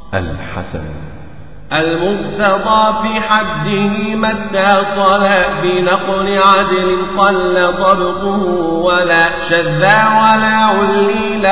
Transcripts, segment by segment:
الحسن المرتضى في حده ما اتصل بنقل عدل قل ضبطه ولا شذا ولا عليل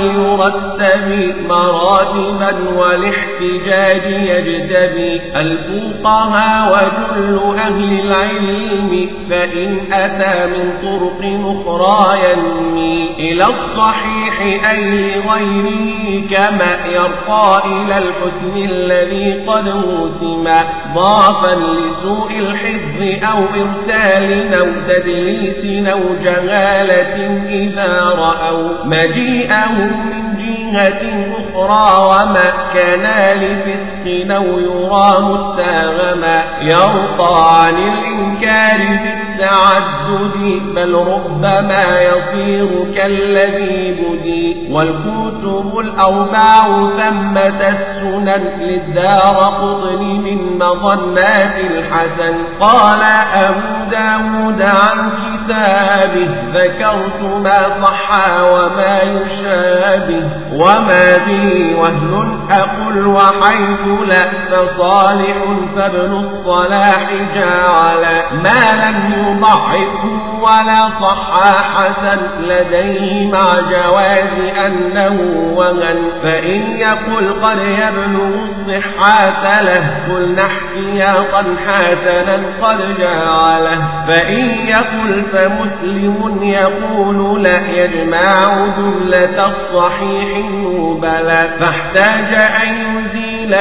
وليرتب مراتبا والاحتجاج يجتبي الفقهاء وجل أهل العلم فإن أتى من طرق أخرى ينمي إلى الصحيح أي لغيره كما يرقى إلى الحسن الذي قد موسما ضعفا لسوء الحفظ أو إرسال أو تدليس أو جهالة إذا رأوا مجيئهم من جهة أخرى وما كان لفسق أو يرى متاغما يرقى عن الإنكار بالتعدد بل ربما يصير كالذي بدي والكتب الأربع ثمة السنن للدار قطن من مظنات الحسن قال أبو داود عن كتابه ذكرت ما صح وما يشابه وما به وهن أقل وحيث لا فصالح فابن الصلاح جعل ما لم يضعفه ولا صح حسن لديه مع جواز أنه وهن فإن يقل قد يبلغ الصحة له قلنا احتياطا حسنا قد جعله فإن يقل فمسلم يقول لا يجمع جملة الصحيح بلى فاحتاج أن يزيل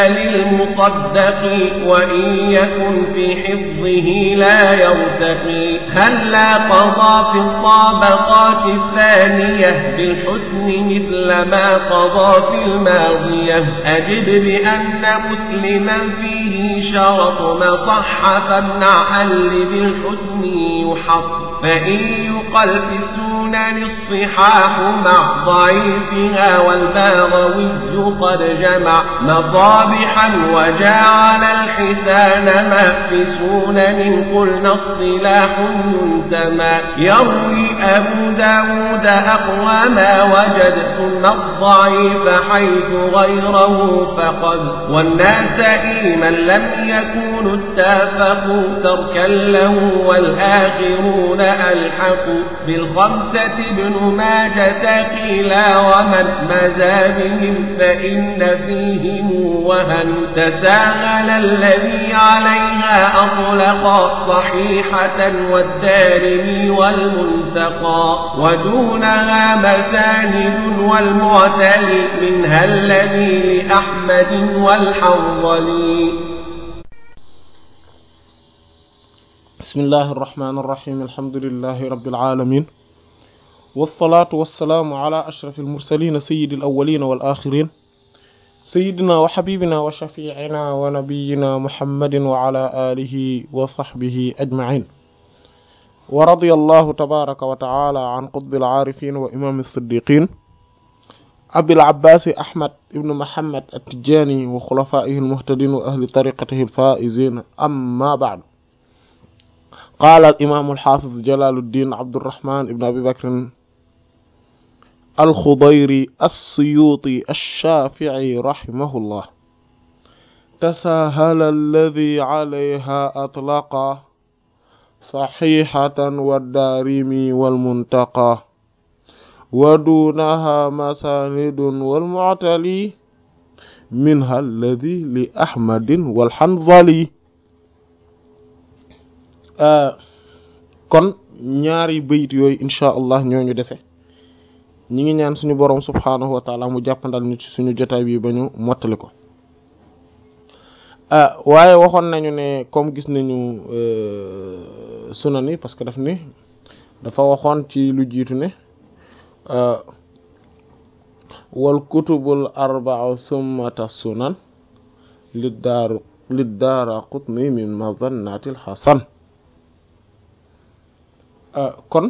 للمصدق وإن يكن في حفظه لا يرتقي هل لا قضى في الطابقات الثانية بالحسن مثل ما قضى في الماضية أجد بأن مسلما فيه شرط ما صح فامنع اللي بالحسن يحط فإن يقل في السنن الصحاح مع ضعيفها والباغوي قد جمع مصابحا وجعل الحسان ما في سنن قلنا اصطلاح ينتمى يروي أبو داود أقوى ما وجد ثم الضعيف حيث غيره فقد والناس من لم يكونوا اتفقوا تركا له والآخرون ألحقوا بالخمسة ابن ماجة قيلا ومن مزى بهم فإن فيهم وهن تساهل الذي عليها أطلق صحيحة والدارمي والمنتقى ودونها مساند والمعتلي منها الذي لأحمد والحنظلي بسم الله الرحمن الرحيم الحمد لله رب العالمين والصلاة والسلام على أشرف المرسلين سيد الأولين والآخرين سيدنا وحبيبنا وشفيعنا ونبينا محمد وعلى آله وصحبه أجمعين ورضي الله تبارك وتعالى عن قطب العارفين وإمام الصديقين أبي العباس أحمد بن محمد التجاني وخلفائه المهتدين وأهل طريقته الفائزين أما بعد قال الإمام الحافظ جلال الدين عبد الرحمن بن أبي بكر الخضيري السيوطي الشافعي رحمه الله تساهل الذي عليها أطلق صحيحة والدارمي والمنتقى ودونها مساند والمعتلي منها الذي لأحمد والحنظلي kon ñaari bayit yooyu insha allah ñooñu dese ñi ngi ñaan suñu boroom subhaanahu wa taala mu jàppandal ñu ci suñu jotaay bi ba ñu mottali ko waaye waxoon nañu ne comme gis nañu sunan yi parce que daf ni dafa waxoon ci lu jiitu ne wal kutubul arba'u summata sunan lid daar lid daara qutni min mazannatil hasan kon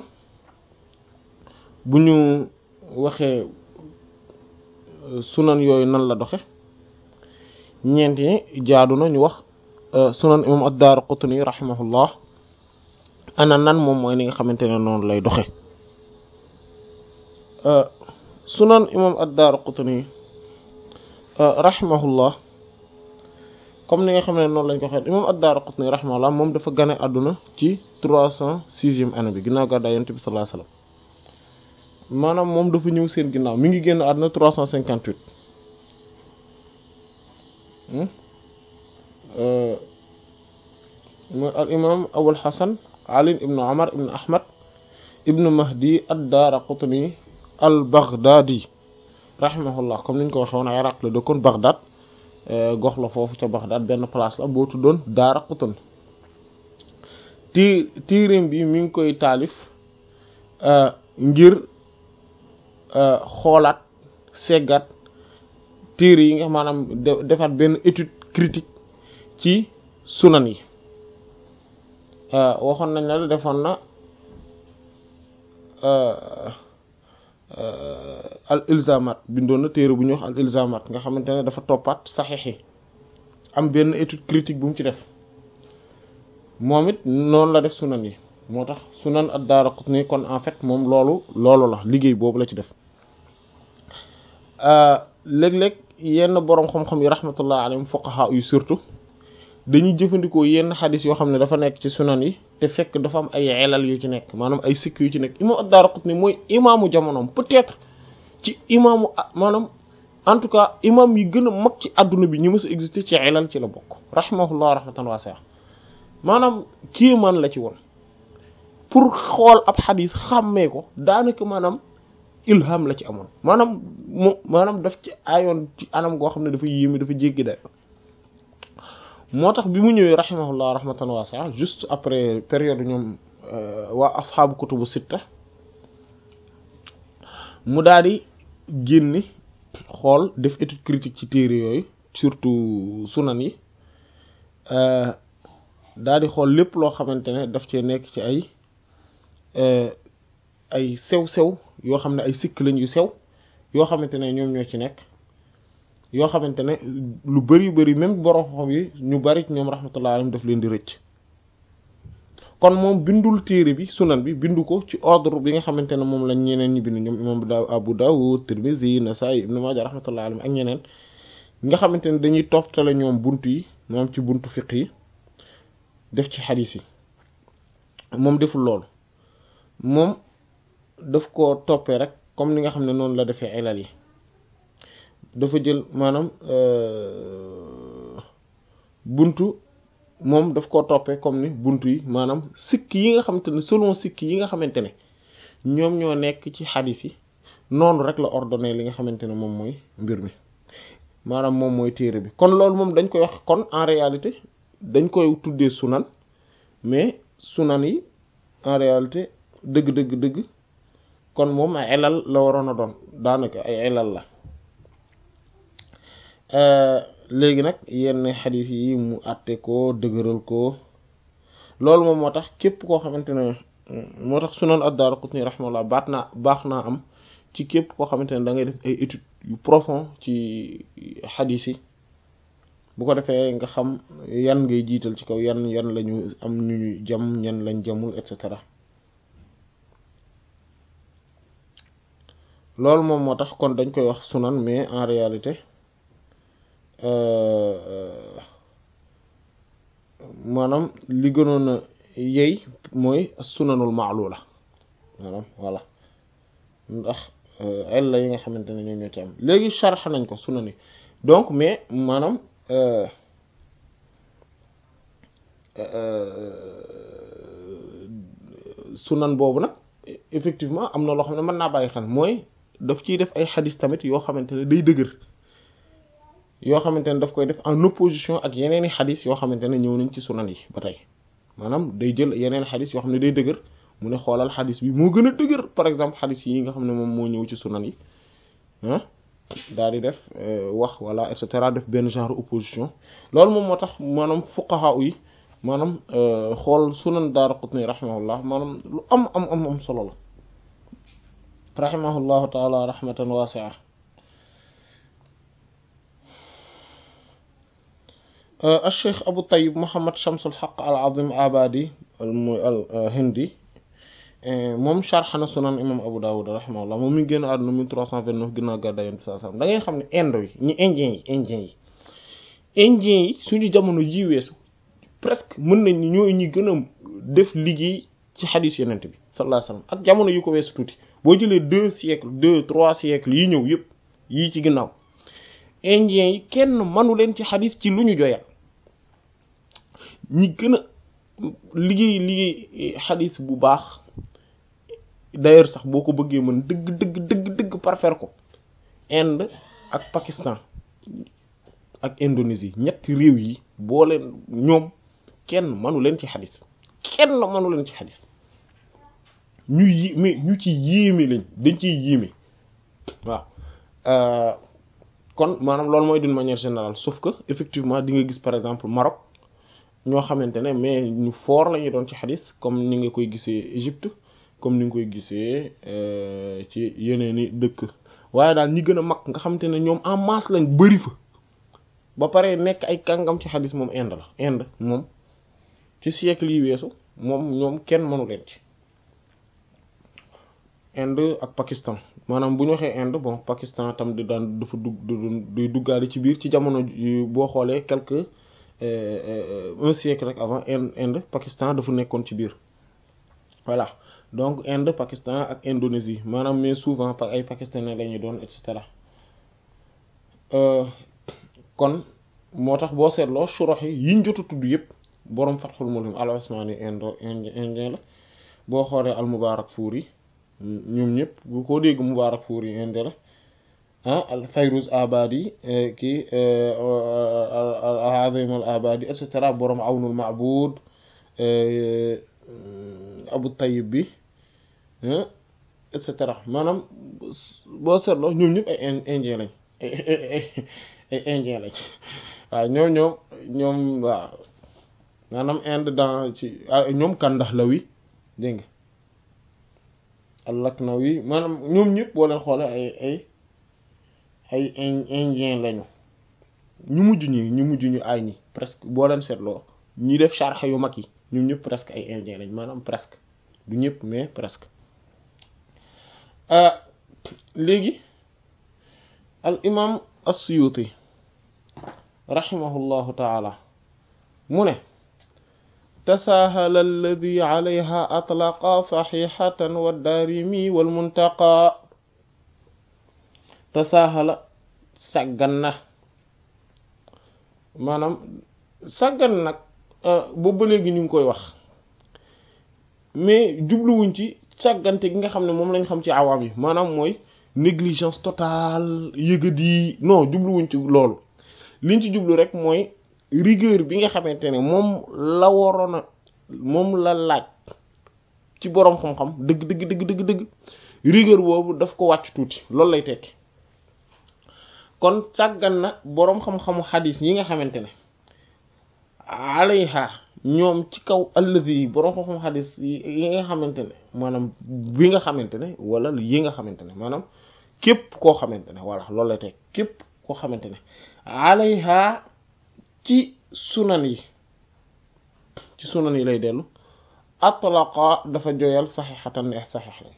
bu ñu waxee sunan yooyu nan la doxe ñeent yi jaadu na ñu wax sunan imam ad-Daaraqutni rahimahullah ana nan moom mooy ni nga xamante ne noonu lay doxe sunan imam ad-Daaraqutni rahimahullah comme ni nga xam ne noonu lañ ko waxee imam ad-Daraqutni rahimahullah moom dafa gane àdduna ci trois cent sixième année bi ginnaaw gàddaay yonent bi sallallahu alayhi wasallam maanaam moom dafa ñëw seen ginnaaw mi ngi génn àdduna trois cent cinquante huit mooy al imam Abul Hasan Ali ibnu Umar ibnu Ahmad ibnu Mahdi ad-Daraqutni al-Baghdadi rahimahullah comme niñ ko waxee woon Iraq la dëkkoon Baghdad gox la foofu ca Baghdad benn place la boo tuddoon Daraqutni ti tiirim bi mi ngi koy taalif ngir xoolaat seggat téere yi nga maanaam defaat benn étude critique ci sunan yi waxoon nañ la defoon na al ilzamat bindoon na téere bu ñuy wax al ilzamat nga xamante ne dafa toppaat saxiix yi am benn étude critique bu mu ci def moom it noonu la def sunan yi moo tax sunan ad-Daraqutni kon en fait moom loolu loolu la liggéey boobu la ci def léeg-léeg yenn boroom xam-xam yi rahmatullah alayhim fuqaha yu surtout dañuy jëfandikoo yenn xadis yoo xam ne dafa nekk ci sunan yi te fekk dafa am ay elal yu ci nekk maanaam ay sikk yu ci nekk imam ad-Daraqutni mooy imaamu jamonoom peut-être ci imaamu maanaam en tout cas imam yi gën a mag ci adduna bi ñi mës a exister ci elal ci la bokk rahimahullah rahmatan wasi'a maanaam kéemaan la ci woon pour xool ab xadis xàmmee ko daanaka maanaam ilham la ci amoon maanaam mu maanaam daf ci ayoon ci anam goo xam ne dafa yéeme dafa jéggi day moo tax bi mu ñëwee rahimahullah rahmatan wasi'a juste après période ñoom waa asxaabu kutubu sitta mu daal di génni xool def étude critique ci téere yooyu surtout sunan yi daal di xool lépp loo xamante ne daf cee nekk ci ay ay sew-sew yoo xam ne ay sikk lañ yu sew yoo xamante ne ñoom ñoo ci nekk yoo xamante ne lu bari bari même borom xam yi ñu bari ñoom rahmatullah alayhim daf leen di rëcc kon moom bindul téere bi sunan bi bindu ko ci ordre bi nga xamante ne moom lañ ñeneen ñi bind ñoom imam Abu Dawud Tirmidhi Nasa'i Ibn Majah rahmatullah alayhim ak ñeneen nga xamante ne dañuy toftale ñoom buntu yi moom ci buntu fiqh yi def ci xadiis yi moom deful loolu moom daf ko toppee rek comme ni nga xam ne noonu la defee ilal yi dafa jël maanaam buntu moom daf koo toppee comme ni buntu yi maanaam sikk yi nga xamante ne selon sikk yi nga xamante ne ñoom ñoo nekk ci xadis yi noonu rek la ordonné li nga xamante ne moom mooy mbir mi maanaam moom mooy téere bi kon loolu moom dañ koy wax kon en réalité dañ koy tuddee sunan mais sunan yi en réalité dëgg dëgg dëgg kon moom ay elal la waroon a doon daanaka ay elal la léegi nag yenn xadis yi mu àtte ko dëgëral ko loolu moom moo tax képp koo xamante ne moo tax sunan ad-Daraqutni rahimahullah baat naa baax naa am ci képp koo xamante ne da ngay def ay études yu profond ci xadis yi bu ko defee nga xam yan ngay jiital ci kaw yan yan lañu am ñu ñu jam ñan lañ jamul et cetera loolu moom moo tax kon dañ koy wax sunan mais en réalité maanaam li gënoon a yey mooy sunanul ma'lula maanaam voilà ndax ay la yi nga xamante ne ñoom ñoo ci am léegi sharx nañ ko sunan yi donc mais maanaam sunan boobu nag effectivement am na loo xam ne mën naa bàyyi xel mooy daf ciy def ay xadis tamit yoo xamante ne day dëgër yoo xamante ne daf koy def en opposition ak yeneen i xadis yoo xamante ne ñëw nañ ci sunan yi ba tey maanaam day jël yeneen xadis yoo xam ne day dëgër mu ne xoolal xadis bi moo gën a dëgër par exemple xadis yi nga xam ne moom moo ñëw ci sunan yi ah daal di def wax wala et cetera def benn genre opposition loolu moom moo tax maanaam fuqaha yi maanaam xool sunan Daaraqutni rahimahullah maanaam lu am am am am solo la rahimahullahu taala rahmatan wasi'a الشيخ أبو طيب محمد شمس الحق العظيم عبادي الهندي moom sharh na sunan imam Abu Dawud rahimahullah moom mi ngi génn àdduna 1329 ginnaaw gàddaay Yonent bi sallallahu alayhi wasallam da ngeen xam ne indo yi ñi indien yi indien yi indien yi suñu jamono ji weesu presque mën nañ ni ñooy ñi gën a def liggéey ci xadiis Yonent bi sallallahu alayhi wasallam ak jamono yu ko weesu tuuti boo jëlee deux siècles deux trois siècles yi ñëw yëpp yii ci ginnaaw indien yi kenn manu leen ci xadiis ci lu ñu joyal ñi gën a liggéey liggéey xadiis bu baax d'ailleurs sax boo ko bëggee mën dëgg dëgg dëgg dëgg parfaire ko Inde ak Pakistan ak Indonésie ñetti réew yi boo leen ñoom kenn manu leen ci xadis kenn manu leen ci xadis ñu yi mais ñu ci yéeme lañ dañ ciy yéeme waaw kon maanaam loolu mooy d'une manière générale sauf que effectivement di nga gis par exemple Maroc ñoo xamante ne mais ñu fort la ñu doon ci xadis comme ni nga koy gisee Égypte comme ni nga koy gisee ci yeneeni dëkk waaye daal ñi gën a mag nga xamante ne ñoom en masse lañ bari fa ba pare nekk ay kàngam ci xadis moom Inde la Inde moom ci siècle yi weesu moom ñoom kenn mënu leen ci Inde ak Pakistan maanaam bu ñu waxee Inde bon Pakistan tam di daan dafa dugg di duggaale ci biir ci jamono boo xoolee quelque un siècle rek avant Inde Inde Pakistan dafa nekkoon ci biir voilà donc Inde Pakistan ak Indonésie maanaam mais souvent par ay pakistanais la ñuy doon et cetera kon moo tax boo seetloo shurah yi yiñ jot a tudd yëpp boroom Fathul Mulhim al-Usmani indo indien la boo xoolee al-Mubarakfuri ñoom ñëpp bu ko dégg Mubarakfuri indien la ah al Fayruz Abadi kii al-Azim al-Abadi et cetera boroom Awnul Ma'bud Abu Tayyib bi et cetera maanaam boo seetloo ñoom ñëpp ay indien lañ ay indien lañ waaw ñoom ñoom ñoom waaw maanaam Inde dans ci ñoom Kandahlawi dégg nga al-Laknawi maanaam ñoom ñëpp boo leen xoolee ay ay ay indien lañu ñu mujj ñi ñu mujj ñu ay ñi presque boo leen seetloo ñi def sharh yu mag yi ñoom ñëpp presque ay indien lañ maanaam presque du ñëpp mais presque léegi al imam as-Suyuti rahimahullahu taala mu ne tasaahala alladi alayha atlaqa saxixatan wa daarimi wal muntaqa tasaahala sàggan na maanaam sàggan nag boobu ba léegi ñu ngi koy wax mais jubluwuñ ci sàggante gi nga xam ne moom lañ xam ci awaam yi maanaam mooy négligence totale yëgadi non jubluwuñ ci loolu liñ ci jublu rek mooy rigueur bi nga xamante ne moom la waroon a moom la laaj ci boroom xam-xam dëgg dëgg dëgg dëgg dëgg rigueur boobu daf ko wàcc tuuti loolu lay tekki kon sàggan na boroom xam-xamu xadis yi nga xamante ne alayha ñoom ci kaw allazi yi boroom xam-xamu xadis yi nga xamante ne maanaam bi nga xamante ne wala yi nga xamante ne maanaam képp koo xamante ne voilà loolu lay tekki képp koo xamante ne alayha ci sunan yi ci sunan yi lay dellu atlaqa dafa joyal saxiixatan ne saxiix lañ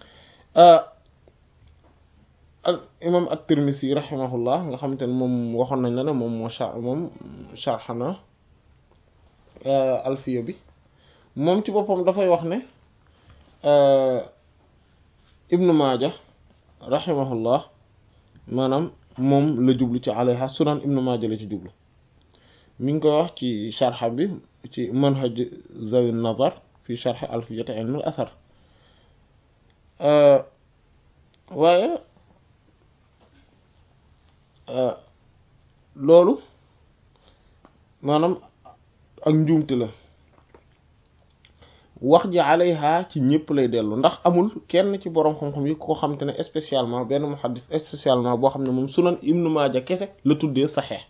al imam at-Tirmisi rahimahullah nga xamante ne moom waxoon nañ la ne moom moo char moom charxana alfiya bi moom ci boppam dafay wax ne ibnu maaja rahimahullah maanaam moom la jublu ci alayha sunan ibnu maaja la ci jublu mi ngi koy wax ci sharxa bi ci manhaj zawi nazar fi sharxi alfiyati ilm al athar waaye loolu maanaam ak njuumte la wax ji alayha ci ñëpp lay dellu ndax amul kenn ci boroom xam-xam yi ko xam te ne spécialement benn muhaddis spécialement boo xam ne moom sunan ibnu maaja kese la tuddee saxeex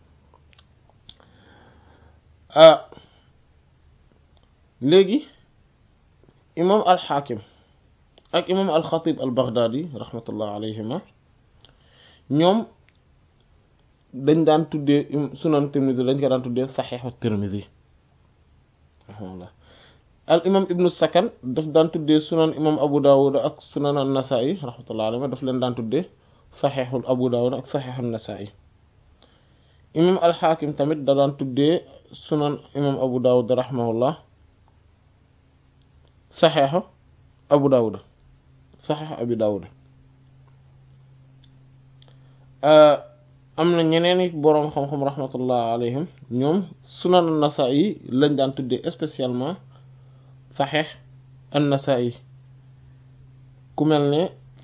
léegi imam alxaakim ak imam alxatib al baghdadi rahmatullah alayhima ñoom dañ daan tuddee sunan tirmidi dañ ko daan tuddee saxeexu tirmidi rahmatullah al imam ibnu sakan daf daan tuddee sunan imam abu dawud ak sunan an nasai rahmatullahi alayhi daf leen daan tuddee saxeexul abu dawud ak saxeexul nasai imam al xaakim tamit da daan tuddee sunan imam abu dawud rahimahullah saxeexu abu dawud saxeexu abi dawud am na ñeneen i boroom xam-xam rahmatullah alayhim ñoom sunan an-Nasa'i lañ daan tuddee spécialement saxeex an-Nasa'i ku mel ne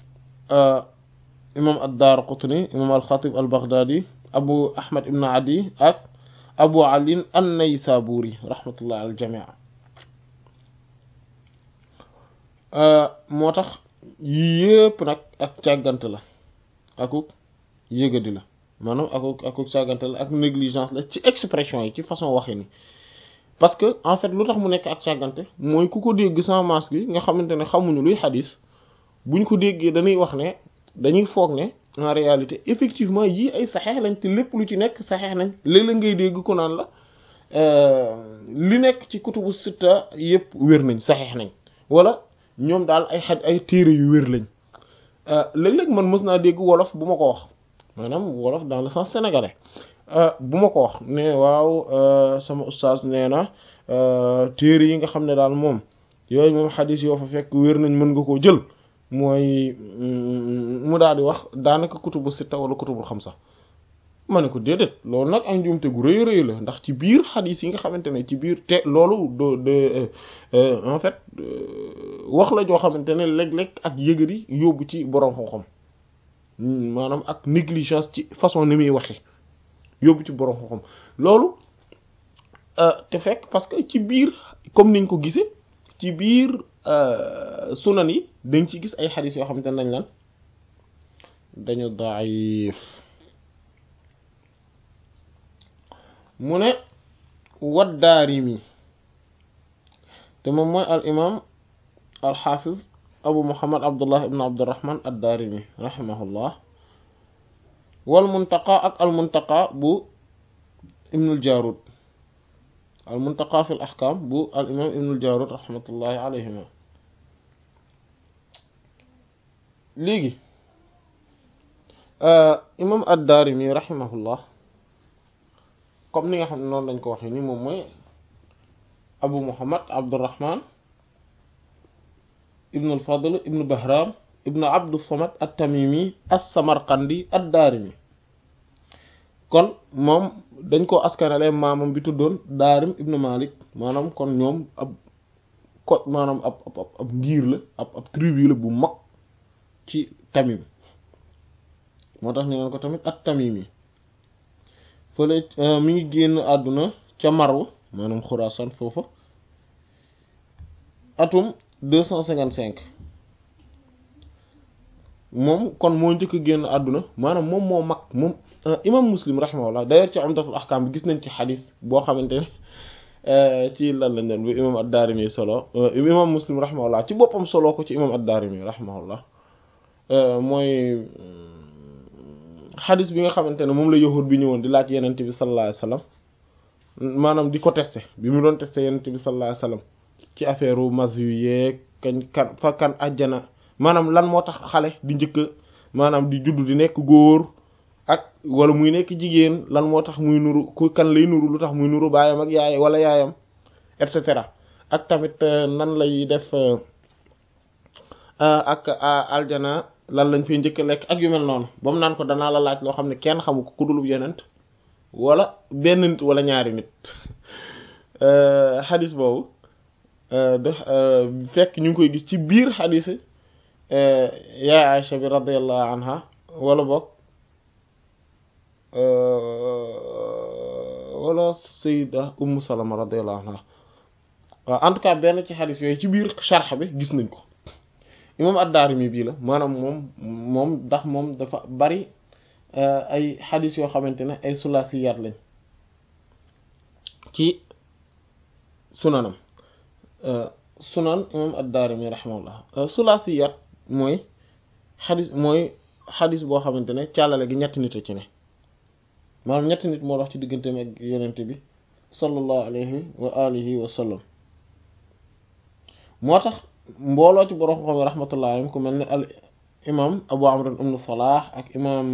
imam ad-Daraqutni imam al-Khatib al-Baghdadi abu ahmad ibn adi ak abu ali an-Naysaburi rahmatullah al jamii moo tax yépp nag ak càggante la akuk yëgadi la maanaam akuk akuk càggante la ak négligence la ci expression yi ci façon waxi ni parce que en fait lu tax mu nekk ak càggante mooy ku ko dégg sans masque gi nga xamante ne xamuñu luy xadis buñ ko déggee dañuy wax ne dañuy foog ne en réalité effectivement yii ay saxeex lañ te lépp lu ci nekk saxeex nañ léeg-léeg ngay dégg ko naan la li nekk ci kutubu sitta yépp wér nañ saxeex nañ wala ñoom daal ay xaj ay téere yu wér lañ léeg-léeg man mës naa dégg wolof bu ma ko wax maanaam wolof dans le sens sénégalais bu ma ko wax ne waaw sama ustaas nee na téere yi nga xam ne daal moom yooyu moom xadis yoo fa fekk wér nañ mën nga koo jël mooy mu daal di wax daanaka kutubu sitta wala kutubul xamsa ma ne ko déedéet loolu nag ak njuumte gu rëy rëy la ndax ci biir xadis yi nga xamante ne ci biir te loolu de de en fait wax la joo xamante ne léeg-léeg ak yëgëri yóbbu ci boroom xam-xam maanaam ak négligence ci façon ni muy waxe yóbbu ci boroom xam-xam loolu te fekk parce que ci biir comme niñ ko gisee ci biir sunan yi dañ ci gis ay xadis yoo xamante ne dañ lan dañu daif mu ne waddaarimi te moom mooy al imam al xaafiz abu muhammad abdullah ibn abdurrahman addaarimi rahimahullah wal muntaqa ak al muntaqa bu ibnul jaarud al muntaqa fi l ahkam bu al imam ibnul jaarud rahmatullahi alayhima léegi imam addaarimi rahimahullah comme ni nga xam ne noonu lañ ko waxee ni moom mooy abu muhammad abdurrahman ibnu alfadl ibnu bahram ibnu abdu samad at-tamimi as-samarqandi ad-daarimi kon moom dañ ko askanale maamam bi tuddoon daarim ibnu malik maanaam kon ñoom ab ko maanaam ab ab ab ngir la ab ab tribu la bu mag ci tamim moo tax ñu naan ko tamit at-tamimi fële mi ngi génn àdduna ca Marw maanaam Xuraasaan foofa atum deux cent cinquante cinq moom kon moo njëkk génn àdduna maanaam moom moo mag moom imam Muslim rahimahullah d'ailleurs ci Umdatul Ahkam bi gis nañ ci xadis boo xamante ne ci lan lañ doon bi imam ad-Daarimi solo imam Muslim rahimahullah ci boppam solo ko ci imam ad-Daarimi rahimahullah mooy xadis bi nga xamante ne moom la yahud bi ñëwoon di laaj yenent bi sallallahu alayhi wasallam maanaam di ko testé bi mu doon testé yenent bi sallallahu alayhi wasallam ci affaire u mas yu yeeg kañ kan fa kan ajjana maanaam lan moo tax xale di njëkk maanaam di judd di nekk góor ak wala muy nekk jigéen lan moo tax muy nuru ku kan lay nuru lu tax muy nuru baayam ak yaay wala yaayam et cetera ak tamit nan lay def ak aljana lan lañ fay njëkk lekk ak yu mel noonu ba mu naan ko danaa la laaj loo xam ne kenn xamu ko ku dulub yenent wala benn nit wala ñaari nit xadis boobu de fekk ñu ngi koy gis ci biir xadis yaay Aïcha bi radiyallahu anha wala boog wala sayida ummu salama radiyallahu anha waaw en tout cas benn ci xadis yooyu ci biir sharx bi gis nañ ko imam ad-Daarimi bii la maanaam moom moom ndax moom dafa bari ay xadis yoo xamante ne ay sulaasiyaat lañ ci sunanam sunan imam ad-Daarimi rahimahullah sulaasiyaat mooy xadis mooy xadis boo xamante ne càllale gi ñetti nit a ci ne maanaam ñetti nit moo dox ci digganteem ak yonente bi sallallahu alayhi wa alihi wa sallam moo tax mbooloo ci borom xam rahmatullah alayhim ku mel ni al imam abu amr ibn salah ak imam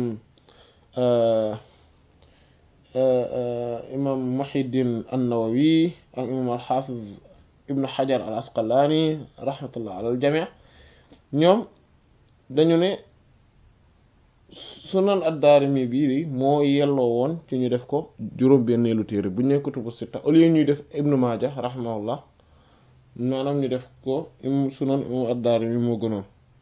imam muhiddin an-nawawi ak imam al-hafiz ibn hajar al asqalani rahmatullah ala al jami' ñoom dañu ne sunan ad-Daarimi bii moo yelloo woon ci ñu def ko juróom-benneelu téere bu ñu ne kutubu sitta au lieu ñuy def Ibnu Maaja rahimahullah maanaam ñu def ko sunan imam ad-Daarimi moo gënoon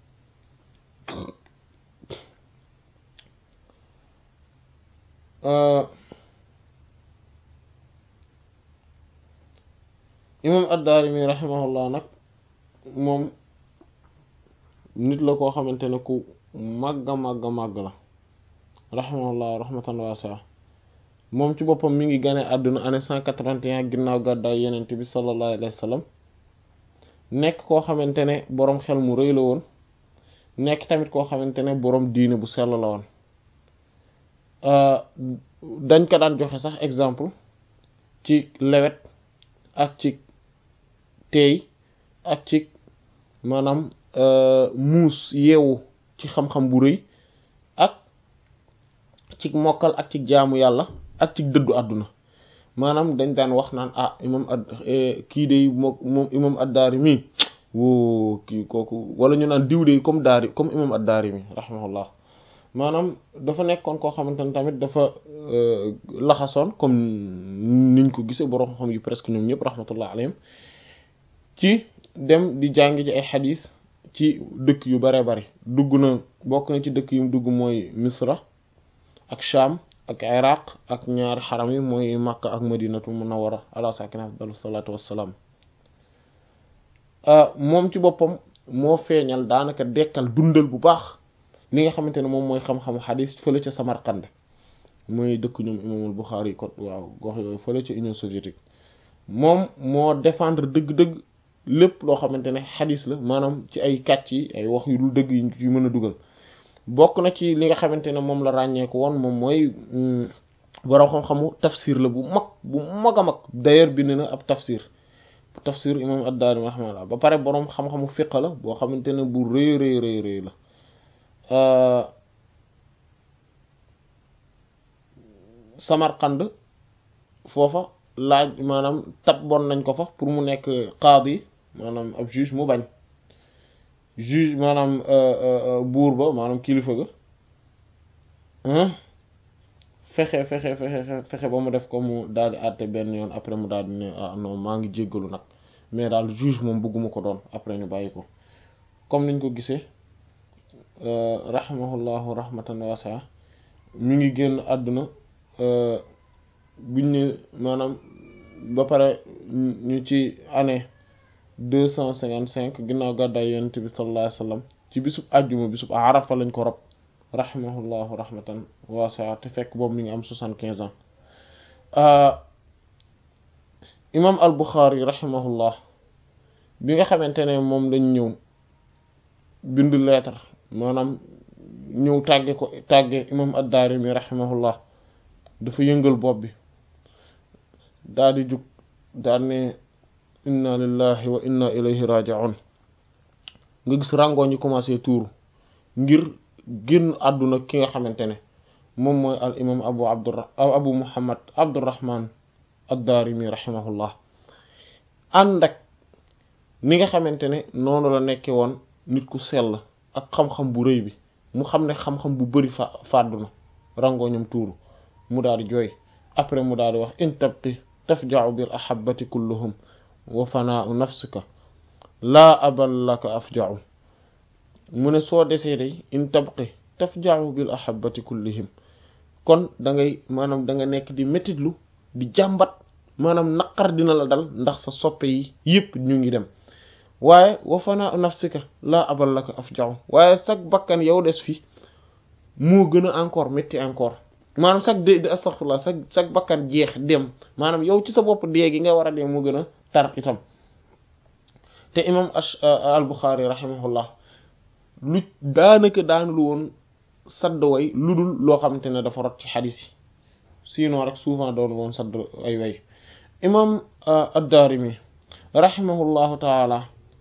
imam ad-Daarimi rahimahullah nag moom nit la koo xamante ne ku màgga màgga màgg la rahimahullah rahmatan waasi'a moom ci boppam mi ngi gane àdduna année cent quatre-vingt-un ginnaaw gàddaay yenente bi sallallahu alayhi wa sallam nekk koo xamante ne boroom xel mu rëy la woon nekk tamit koo xamante ne boroom diine bu sell la woon dañ ko daan joxe sax exemple ci lewet ak ci teey ak ci maanaam muus yeewu ci xam-xam bu rëy ak ci mokkal ak ci jaamu yàlla ak ci dëddu àdduna maanaam dañ daan wax naan ah imam ad kii de moo moom imam ad-Daarimi woo kii kooku wala ñu naan diw de comme daari comme imam ad-Daarimi rahimahullah maanaam dafa nekkoon koo xamante ne tamit dafa laxasoon comme niñ ko gisee borom xam yu presque ñoom ñëpp rahmatullah alayhim ci dem di jàng ji ay xadiis ci dëkk yu bare bari dugg na bokk na ci dëkk yu mu dugg mooy misra ak sham ak iraq ak ñaari xaram yi mooy makka ak madinatu munawwara ala sakina afdalu salaatu wassalaam moom ci boppam moo feeñal daanaka dekkal dundal bu baax li nga xamante ne moom mooy xam-xamu xadis fële ca Samarkand mooy dëkk ñoom imaamul Buxaari yi kon waaw gox yooyu fële ca Union soviétique moom moo défendre dëgg-dëgg lépp loo xamante ne xadis la maanaam ci ay kàcc yi ay wax yu dul dëgg yi mën a dugal bokk na ci li nga xamante ne moom la ràññeeku woon moom mooy borom xam-xamu tafsir la bu mag bu mag a mag d'ailleurs bind na ab tafsir tafsir imam ad-Daarimi rahimahullah ba pare borom xam-xamu fiq la boo xamante ne bu rëy rëy rëy rëy la Samarkand foofa laaj maanaam tab bon nañ ko fa pour mu nekk qaadi maanaam ab juge mu bañ juge maanaam buur ba maanaam kilifa ga fexe fexe fexe fexe ba mu def ko mu daal di àtte benn yoon après mu daal di ne ah non maa ngi jéggalu nag mais daal juge moom bëgguma ko doon après ñu bàyyi ko comme niñ ko gisee rahimahullahu rahmatan wasi'a mi ngi génn àdduna buñ ne maanaam ba pare ñu ci année deux cent cinquante cinq ginnaaw gàddaay yonent bi sallallahu alayhi wasallam ci bisub àjjuma bisub arafa lañ ko rob rahimahullahu rahmatan wasi'a te fekk boobu mi ngi am soixante quinze ans imam al Bukhari rahimahullah bi nga xamante ne moom lañ ñëw bind lettre maanaam ñëw tàgge ko tàgge imam ad-Daarimi rahimahullah dafa yëngal bopp bi daal di jug daal ne inna lillahi wa inna ilayhi raji'un nga gis ràngoo ñu commencé tuuru ngir génn àdduna ki nga xamante ne moom mooy al imam abu abdur abu muhammad abdurrahman ad-Daarimi rahimahullah ànd ak ni nga xamante ne noonu la nekke woon nit ku sell ak xam-xam bu rëy bi mu xam ne xam-xam bu bari fa fàddu na rangoo ñoom tuuru mu daal di jooy après mu daal di wax in tabqi tafja'u bil ahabbati kulluhum wa fanaa'u nafsika laa aban laka afja'u mu ne soo desee day in tabqi tafja'u bil ahabbati kullihim kon da ngay maanaam da nga nekk di métitlu di jàmbat maanaam naqar dina la dal ndax sa soppe yi yépp ñu ngi dem waaye wa fanaa'u nafsika laa abal laka afja'u waaye sag bakkan yow des fi moo gën a encore métti encore maanaam sag de de astaghfirullah sag sag bakkan jeex dem maanaam yow ci sa bopp dee gi nga war a dee moo gën a tar itam te imam al Bukhari rahimahullah lu daanaka daanulu woon sadd way lu dul loo xamante ne dafa rot ci xadis yi sinon rek souvent doon woon sadd ay way imam ad-Daarimi rahimahullahu taala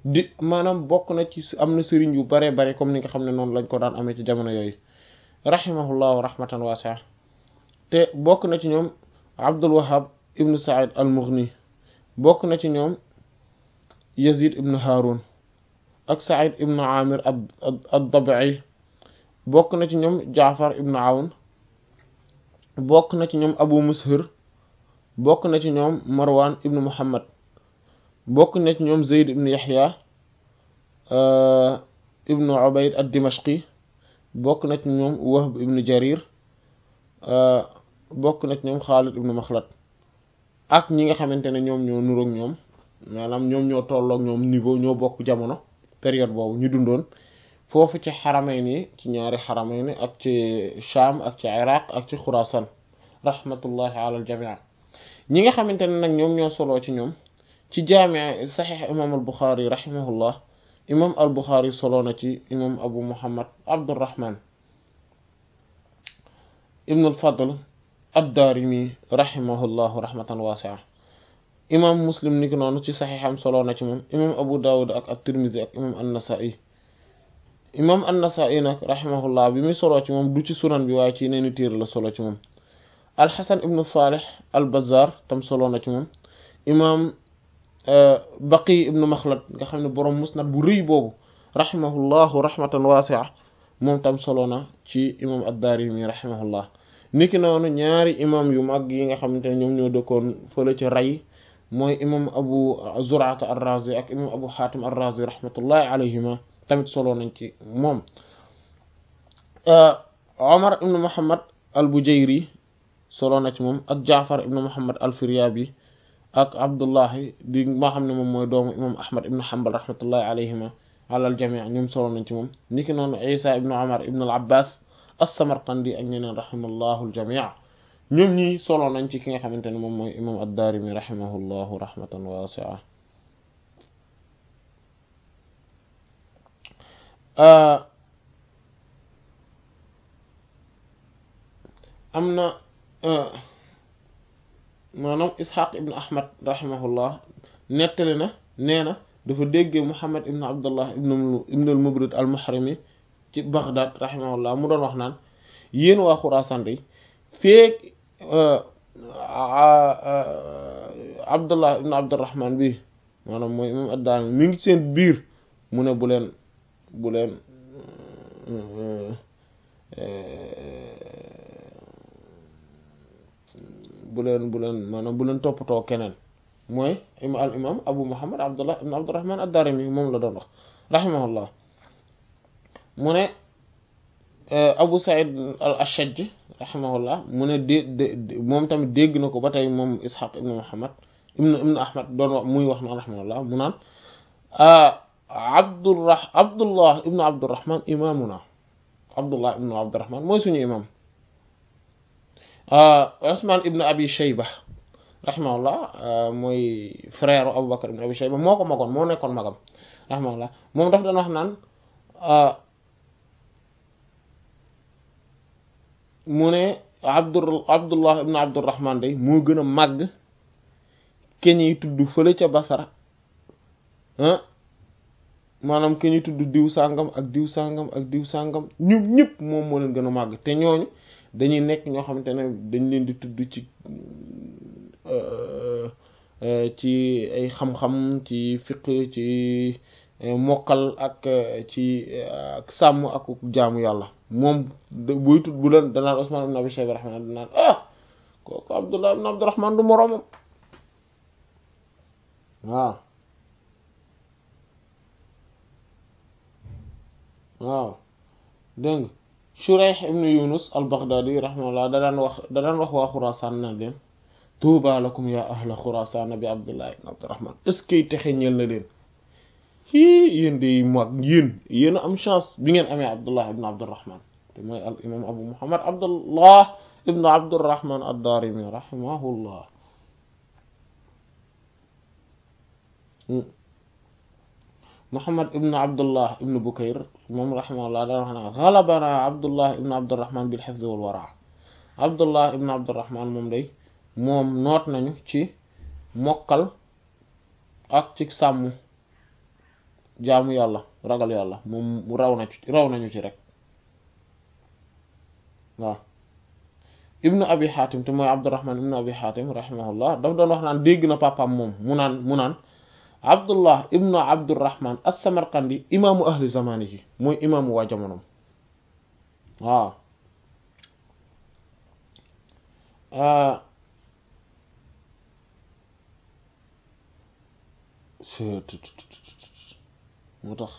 di maanaam bokk na ci am na sëriñ yu bare bare comme ni nga xam ne noonu lañ ko daan amee ci jamono yooyu rahimahullahu rahmatan wasi'a te bokk na ci ñoom Abdul Wahhab ibnu Sa'id al-Mughni bokk na ci ñoom Yazid ibnu Harun ak Sa'id ibnu Amir ad-Dabi'i bokk na ci ñoom Jaafar ibnu Awn bokk na ci ñoom Abu Mushir bokk na ci ñoom Marwan ibnu Muhammad bokk na ci ñoom Zayd ibnu Yahya ibnu Ubayd ad-Dimashqi bokk na ci ñoom Wahb ibnu Jarir bokk na ci ñoom Xaalid ibnu Maxlad ak ñi nga xamante ne ñoom ñoo nuroog ñoom maanaam ñoom ñoo tolloog ñoom niveau ñoo bokk jamono période boobu ñu dundoon foofu ci xaramayni ci ñaari xaramayni ak ci Sham ak ci Iraq ak ci Xurasan rahmatullahi ala al jamii ñi nga xamante ne nag ñoom ñoo soloo ci ñoom ci jaami saxiix imam al Buxaari rahimahullah imam al Buxaari soloo na ci imam Abu Muhammad Abdurrahman ibn al Fadl ad-Daarimi rahimahullahu rahmatan waasi'a imam Muslim ni ki noonu ci saxiixam soloo na ci moom imam Abu Dawud ak at-Tirmidhi ak imam an-Nasa'i imam an-Nasa'i nag rahimahullah bi muy soloo ci moom du ci sunan bi waaye ci neeni téere la solo ci moom al-Hasan ibn Salih al-Bazzar tam soloo na ci moom imam Baqi ibn Makhlad nga xam ne boroom musnad bu rëy boobu rahimahullahu rahmatan waasi'a moom tam soloo na ci imam ad-Daarimi rahimahullah niki noonu ñaari imam yu mag yi nga xamante ne ñoom ñoo dëkkoon fële ci ray mooy imam abu zur'ata ar-razi ak imam abu hatim ar-razi rahmatullahi alayhima tamit solo nañ ci moom omar ibnu muhammad al-bujayri solo na ci moom ak jaafar ibnu muhammad al-firyabi ak abdullahi di maa xam ne moom mooy doomu imam ahmad ibnu hanbal rahmatullahi alayhima ala al-jami' ñoom solo nañ ci moom niki noonu isa ibnu omar ibnu al-abbas as-Samarqandi ak ñeneen rahimallahu al-jami' ñoom ñi solo nañ ci ki nga xamante ne moom mooy imam ad-Daarimi rahimahullahu rahmatan wasi'a am na maanaam Ishaq ibn Ahmad rahimahullah nettali na nee na dafa déggee Muhammad ibn Abdullah ibn al-Mubrid al-Muhrimi ci Baghdad rahimahullah mu doon wax naan yéen waa Xuraasaan day feek Abdullah ibn Abdurrahman bi maanaam mooy imam ad-Daarimi mi ngi seen biir mu ne bu leen bu leen bu leen bu leen maanaam bu leen toppatoo keneen mooy ima al imam Abu Muhammad Abdullah ibn Abdurrahman ad-Daarimi moom la doon wax rahimahullah mu ne Abu Saïd al-Ashaj rahimahullah mu ne dé moom tamit dégg na ko ba tey moom Ishaq ibn Muhammad ibn ibn Ahmad doon wax muy wax naan rahimahullah mu naan Abdurrah Abdullah ibn Abdurrahman imaamuna Abdullah ibn Abdurrahman mooy suñu imam Usman ibn Abi Shayba rahimahullah mooy frère Abu Bakr ibn Abi Shayba moo ko magoon moo nekkoon magam rahimahullah moom daf doon wax naan mu ne abdur abdullah ibn abdurrahman day moo gën a màgg keñuy tudd fële ca basara maanaam keñuy tudd diw sàngam ak diw sàngam ak diw sàngam ñoom ñëpp moom moo leen gën a màgg te ñooñu dañuy nekk ñoo xamante ne dañ leen di tudd ci ci ay xam-xam ci fiq ci mokkal ak ci ak sàmm ak jaamu yàlla moom buy tudd bu leen danaan Usman ibn Abi Shayba rahman danaan ah kooku Abdullah ibn Abdurrahman du moroomam waaw waaw dégg nga Shurayh ibn Yunus al-Baghdadi rahimahullah da daan wax da daan wax waa Xuraasaan na leen tuuba lakum ya ahla Xuraasaan bi Abdullah ibn Abdurrahman est-ce que texe ñeel na leen hii yéen de mag yéen yéen a am chance bi ngeen amee Abdullah ibn Abdurrahman te mooy al imam Abu Muhammad Abdullah ibn Abdurrahman ad-Daarimi rahimahullah Muhammad ibn Abdullah ibn Bukayr moom rahimahullah daan wax na ghalabana Abdullah ibn Abdurrahman bil hifz wal wara Abdullah ibn Abdurrahman moom day moom noot nañu ci mokkal ak ci sàmm jaamu yàlla ragal yàlla moom raw na ci raw nañu ci rek waaw ibnu abi xaatim te mooy abdurrahman ibnu abi xaatim rahimahullah daf doon wax naan dégg na papaam moom mu naan mu naan abdullah ibnu abdurrahman as-samarqandi imaamu ahli zamanihi mooy imaamu waa jamonom waaw moo tax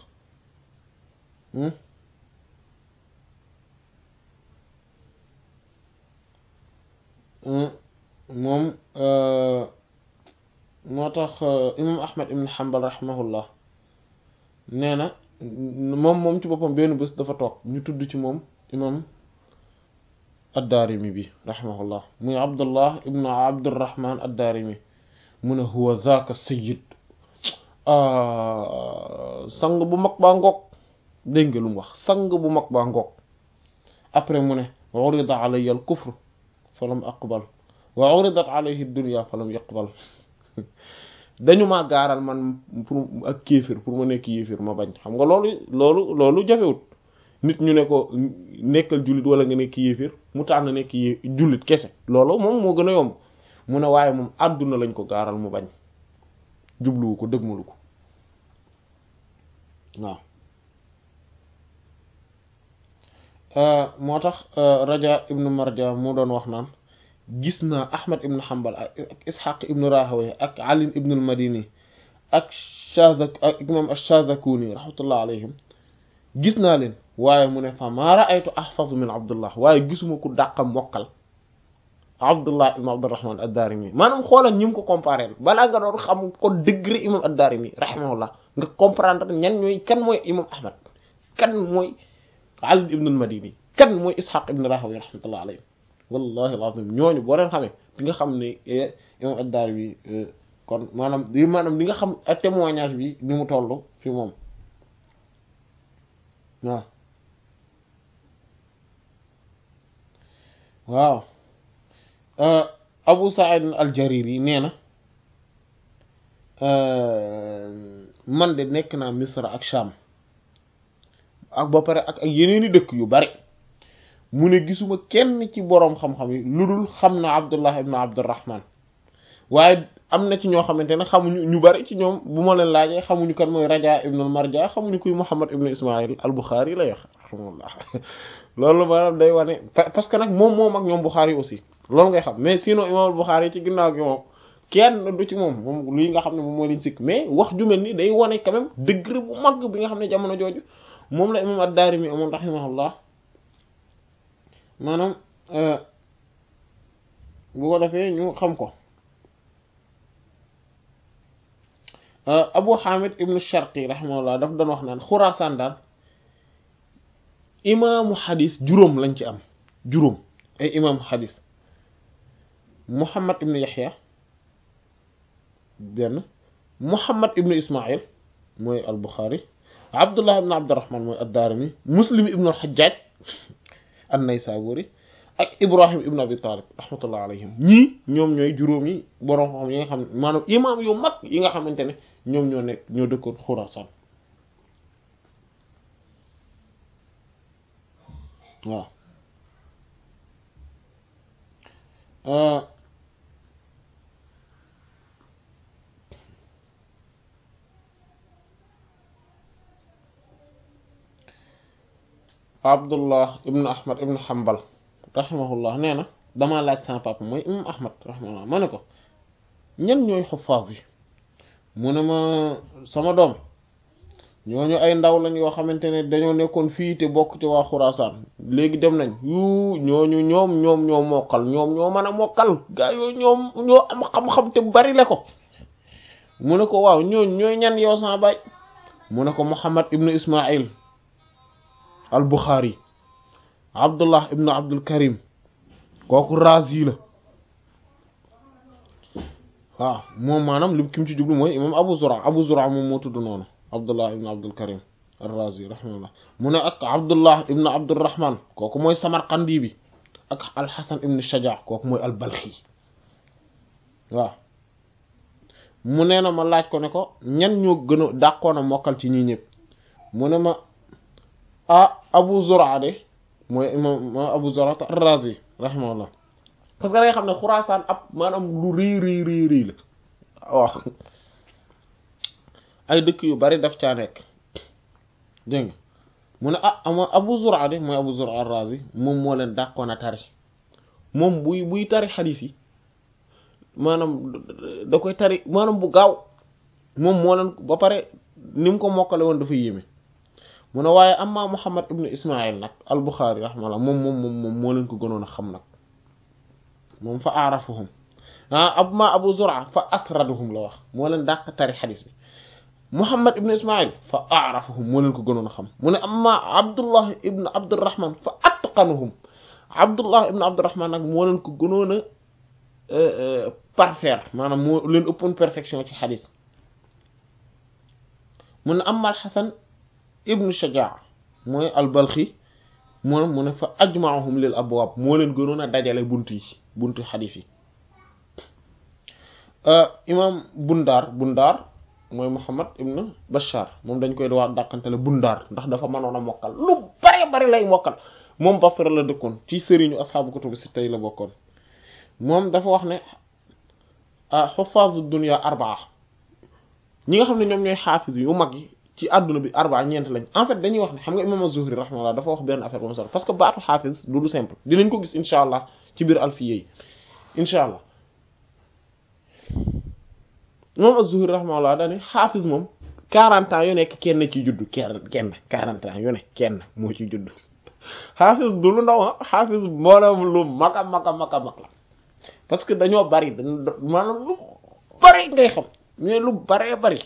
moom moo tax imam ahmad ibn hanbal rahimahullah nee na moom moom ci boppam benn bés dafa toog ñu tudd ci moom imam ad-daarimi bi rahimahullah muy abdullah ibnu abdurrahman ad-daarimi mu ne huwa zaaka sayyid sang bu mag baa ngoog dégg nga lu mu wax sang bu mag baa ngoog après mu ne urida alayya al kufr falam aqbal wa uridat alayhi dunya falam yaqbal dañu maa gaaral man pour ak kéefir pour ma nekk yéefir ma bañ xam nga loolu loolu loolu jafewut nit ñu ne ko nekkal jullit wala nga nekk yéefir mu tànn nekk yé jullit kese loolu moom moo gën a yomb mu ne waaye moom àdduna lañ ko gaaral mu bañ jubluwu ko dëgmalu ko waaw moo tax raja ibnu marja mu doon wax naan gis naa ahmad ibnu hanbal ak ishaq ibnu rahawayh ak ali ibnu al-madini ak shazak ak imam ash-shazakuni rahmatullah alayhim gis naa leen waaye mu ne fa maa ra'aytu ahfazu min abdullah waaye gisuma ku dàqa mokkal abdullah ibnu abdurrahman ad-darimi maanaam xoolal ñi mu ko comparé balaa nga doon xam ko degré imam ad-darimi rahimahullah nga comprendre ñan ñooy kan mooy imam ahmad kan mooy ali ibnu al-madini kan mooy ishaq ibnu rahawayh rahmatullah alayhim wallahi alazim ñooñu boo leen xamee di nga xam ne imam ad-Daarimi kon maanaam di maanaam di nga xam témoignage bi ni mu toll fi moom waaw waaw Abu Sa'id al-Jariri nee na man de nekk naa Misra ak Sham ak ba pare ak ak yeneeni dëkk yu bari mu ne gisuma kenn ci boroom xam-xam yi lu dul xam na abdullah ibn abdurrahman waaye am na ci ñoo xamante ne xamuñu ñu bari ci ñoom bu ma leen laajee xamuñu kan mooy raja ibn al marja xamuñu kuy muhammad ibn ismail al buxaari lay wax rahmatullah loolu maanaam day wane parce que nag moom moom ak ñoom buxaari aussi loolu ngay xam mais sinon imam al buxaari ci ginnaaw gi moom kenn du ci moom moom luy nga xam ne moom moo leen sikk mais wax ju mel ni day wane quand même degré bu mag bi nga xam ne jamono jooju moom la imam ad-daarimi amoon rahimahullah maanaam bu ko defee ñu xam ko abu hamid ibnu sharqi rahimahullah daf doon wax naan xuraasaan daal imaamu xadis juróom lañ ci am juróom ay imaamu xadis muhammad ibnu yaxya benn muhammad ibnu ismail mooy al buxaari abdullah ibnu abdurrahman mooy ad-daarimi muslim ibnu al-xajjaaj an-Naysaburi ak Ibrahim ibn Abi Talib rahmatullah alayhim ñii ñoom ñooy juróom yi boroom xam yi nga xam ne maanaam imaam yu mag yi nga xamante ne ñoom ñoo nekk ñoo dëkkoon Xuraasaan waaw abdullah ibnu ahmad ibnu hanbal rahimahullah nee na damaa laaj sama papa mooy imam ahmad rahimahullah ma ne ko ñan ñooy xuffaas yi mu ne ma sama doom ñooñu ay ndaw lañ yoo xamante ne dañoo nekkoon fii te bokk ci waa xuraasaan léegi dem nañ yu ñooñu ñoom ñoom ñoo mokkal ñoom ñoo mën a mokkal gaa yooyu ñoom ñoo am xam-xam te bari le ko mu ne ko waaw ñooñu ñooy ñan yow sama baay mu ne ko muhammad ibnu ismail al buxaari abdullah ibnu abdul karim kooku razi la waaw moom maanaam lim kim ci jublu mooy imam abu zura abu zura moom moo tudd noonu abdullah ibnu abdul karim al razi rahimahullah mu ne ak abdullah ibnu abdurrahman kooku mooy samarqandi bi ak alxasan ibnu shaja kooku mooy al balxi waaw mu nee na ma laaj ko ne ko ñan ñoo gën a dàqoon a mokkal ci ñii ñëpp mu ne ma ah Abu Zur'a de mooy imam Abu Zur'a ar-Razi rahimahullah parce que da nga xam ne Xuraasaan ab maanaam lu rii rii rii rii la waaw ay dëkk yu bari daf caa nekk dégg nga mu ne ah ama Abu Zur'a de mooy Abu Zur'a ar-Razi moom moo leen dàqoon a tari moom buy buy tari xadiis yi maanaam da koy tari maanaam bu gaaw moom moo leen ba pare ni mu ko mokkale woon dafa yéeme mu ne waaye amma Muhammad ibn Ismail nag al-Bukhari rahimahullah moom moom moom moom moo leen ko gënoon a xam nag moom fa aarafuhum ah amma Abu Zur'a fa asraduhum la wax moo leen dàq tari xadiis bi Muhammad ibn Ismail fa aarafuhum moo leen ko gënoon a xam mu ne amma Abdullah ibn Abdurrahman fa atqanuhum Abdullah ibn Abdurrahman nag moo leen ko gënoon a parfaire maanaam moo leen ëppoon perfection ci xadis mu ne amma al-Hasan ibnu Shajaa mooy al-Balxi mu ne mu ne fa ajmaahum lil abwaab moo leen gënoon a dajale bunt yi buntu xadis yi imam Bundaar Bundaar mooy Muhammad ibnu Bashar moom dañ koy wax dàqantele Bundaar ndax dafa mënoon a mokkal lu bare bari lay mokkal moom Basra la dëkkoon ci sëriñu asxaabu kutubu sitta yi la bokkoon moom dafa wax ne ah xuffaazu dunya arbaa ñi nga xam ne ñoom ñooy xaafis yu mag yi ci àdduna bi arbaa ñeent lañ en fait dañuy wax ne xam nga imam az-Zuhri rahimahullah dafa wax benn affaire bu mu solo parce que baatu xaafis du lu simple dinañ ko gis incha allah ci biir alfiya yi incha allah imam az-Zuhri rahimahullah dañuy xaafis moom 40 ans yu nekk kenn ci juddu kenn kenn 40 ans yu ne kenn moo ci juddu xaafis du lu ndaw ah xaafis mboolem lu mag a mag a mag a mag la parce que dañoo bari dañ maanaam lu bari ngay xam mais lu baree bari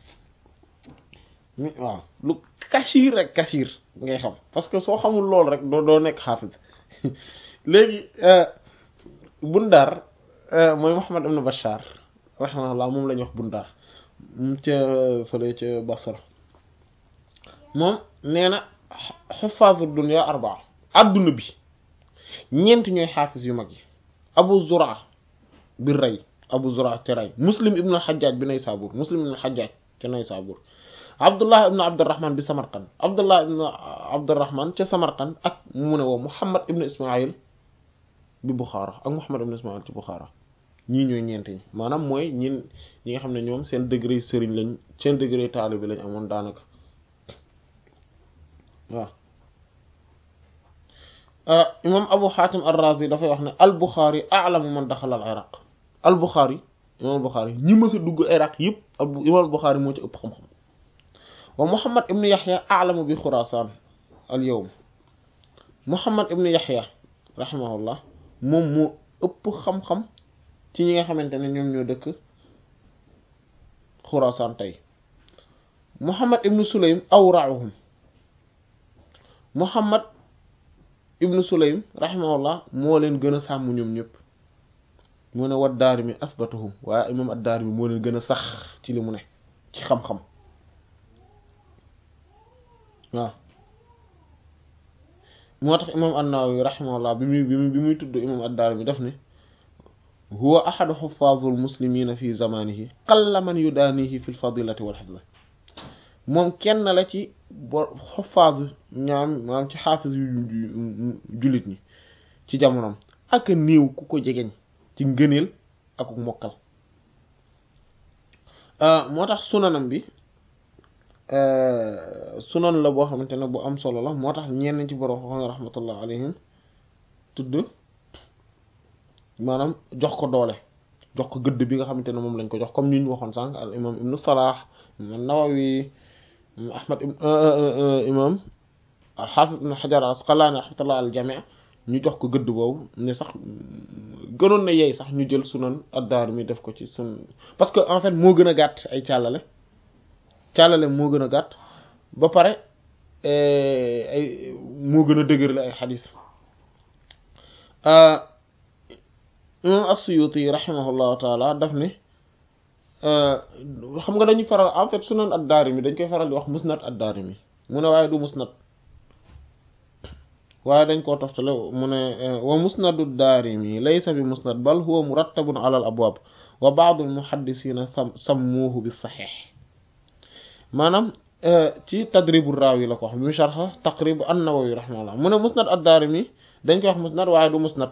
waaw lu kasiir rek kasiir ngay xam parce que soo xamul loolu rek doo doo nekk xaafis léegi Bundaar mooy Muhammad ibn Bashar rahimahullah moom la ñuy wax Bundaar ca fële ca Basra moom nee na xuffaazu dunya arbaa adduna bi ñeent ñooy xaafis yu mag yi Abu Zur'a bi rey Abu Zur'a te rey Muslim ibn al-Hajjaj bi Naysabur Muslim ibn al-Hajjaj te Naysabur Abdullah ibn Abdurrahman bi Samarqand Abdullah ibn Abdurrahman ca Samarqand ak mu ne woo Muhammad ibn Ismail bi Bukhara ak Muhammad ibn Ismail ci Bukhara ñii ñooy ñeent ñi maanaam mooy ñin ñi nga xam ne ñoom seen degré sëriñ lañ seen degré taalibi lañ amoon daanaka waaw imam Abu Hatim ar-Razi dafay wax ne al-Bukhari a'lamu man daxala al-Iraq al-Bukhari imam al-Bukhari ñi mës a dugg Iraq yëpp imam al-Bukhari moo ci ëpp xam-xam wa Muhammad ibn Yahya a'lamu bi Khurasan al-yawm Muhammad ibn Yahya rahimahullah moom moo ëpp xam-xam ci ñi nga xamante ne ñoom ñoo dëkk Khurasan tey Muhammad ibn Sulaym awra'uhum Muhammad ibnu Sulaym rahimahullah moo leen gën a sàmm ñoom ñëpp mu ne wat Daarimi asbatuhum waaye imam ad-Daarimi moo leen gën a sax ci li mu ne ci xam-xam waaw moo tax imam an-Nawawi rahimahullah bi muy bi muy bi muy tudd imam ad-Daarimi daf ne huwa ahadu xufaazul muslimina fi zamanihi qalla man yudaanihi fi l-fadilati wal hifz moom kenn la ci bo xofaasu ñaam maanaam ci xaafis yu jullit ñi ci jamonoom ak néew ku ko jegeñ ci ngëneel ak mokkal moo tax sunanam bi sunan la boo xamante ne bu am solo la moo tax ñenn ci borom xam rahmatullah alayhim tudd maanaam jox ko doole jox ko gëdd bi nga xamante ne moom lañ ko jox comme ni ñu waxoon sànq al imam ibnu Salah imam Nawawi Ahmad imam al-Hafiz ibn Hajar al-Asqalani rahmatullah al jami' ñu jox ko gëdd boobu ne sax gënoon na yeey sax ñu jël sunan ad-Daarimi def ko ci sun parce que en fait moo gën a gàtt ay càllale càllale moo gën a gàtt ba pare ay moo gën a dëgër la ay xadis imam as-Suyuti rahimahullahu taala daf ne xam nga dañuy faral en fait sunan ad-Daarimi dañ koy faral di wax musnad ad-Daarimi mu ne waaye du musnad waaye dañ koo toftale mu ne wa musnadu daarimi laysa bi musnad bal huwa murattabun ala al abwaab wa baadu al muhaddisiina sammuuhu bi saxiix maanaam ci tadribu raawi la ko wax bi mu sharxa taqrib an-nawawi rahimahullah mu ne musnad ad-daarimi dañ koy wax musnad waaye du musnad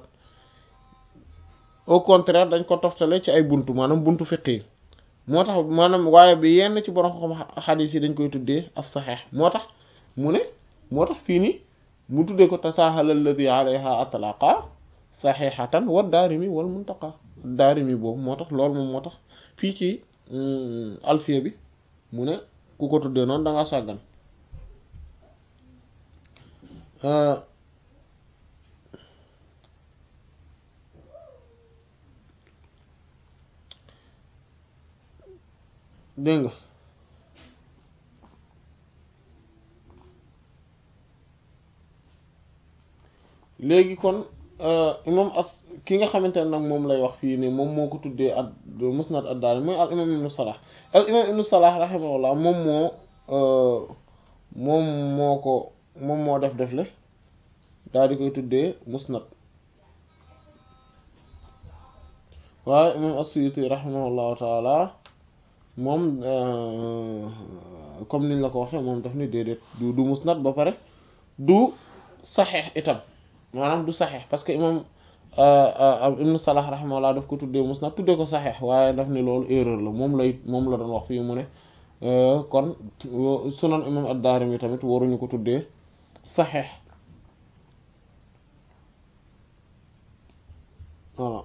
au contraire dañ ko toftale ci ay buntu maanaam buntu fiqh yi moo tax maanaam waaye bi yenn ci borom xam xadiis yi dañ koy tuddee as-saxiix moo tax mu ne moo tax fii nii mu tuddee ko tasaahala alladi alayha atlaqa saxiixatan wa daarimi wal muntaqa daarimi boobu moo tax loolu moom moo tax fii ci alfiya bi mu ne ku ko tuddee noonu da ngaa sàggan dégg nga léegi kon imam as ki nga xamante ne nag moom lay wax fii nii moom moo ko tuddee ad musnad ad-Daarimi mooy al imam ibnu Salah al imam ibnu Salah rahimahullah moom moo moom moo ko moom moo def def le daal di koy tuddee musnad waaye imam as-Suyuti rahimahullahu taala moom comme niñ la ko waxee moom daf ni déedéet du du musnad ba pare du saxeex itam maanaam du saxeex parce que imam ibnu salah rahimahullah daf ko tuddee musnad tuddee ko saxeex waaye daf ni loolu erreur la moom lay moom la doon wax fii mu ne kon sunan imam ad-Daarimi tamit waruñu ko tuddee saxeex voilà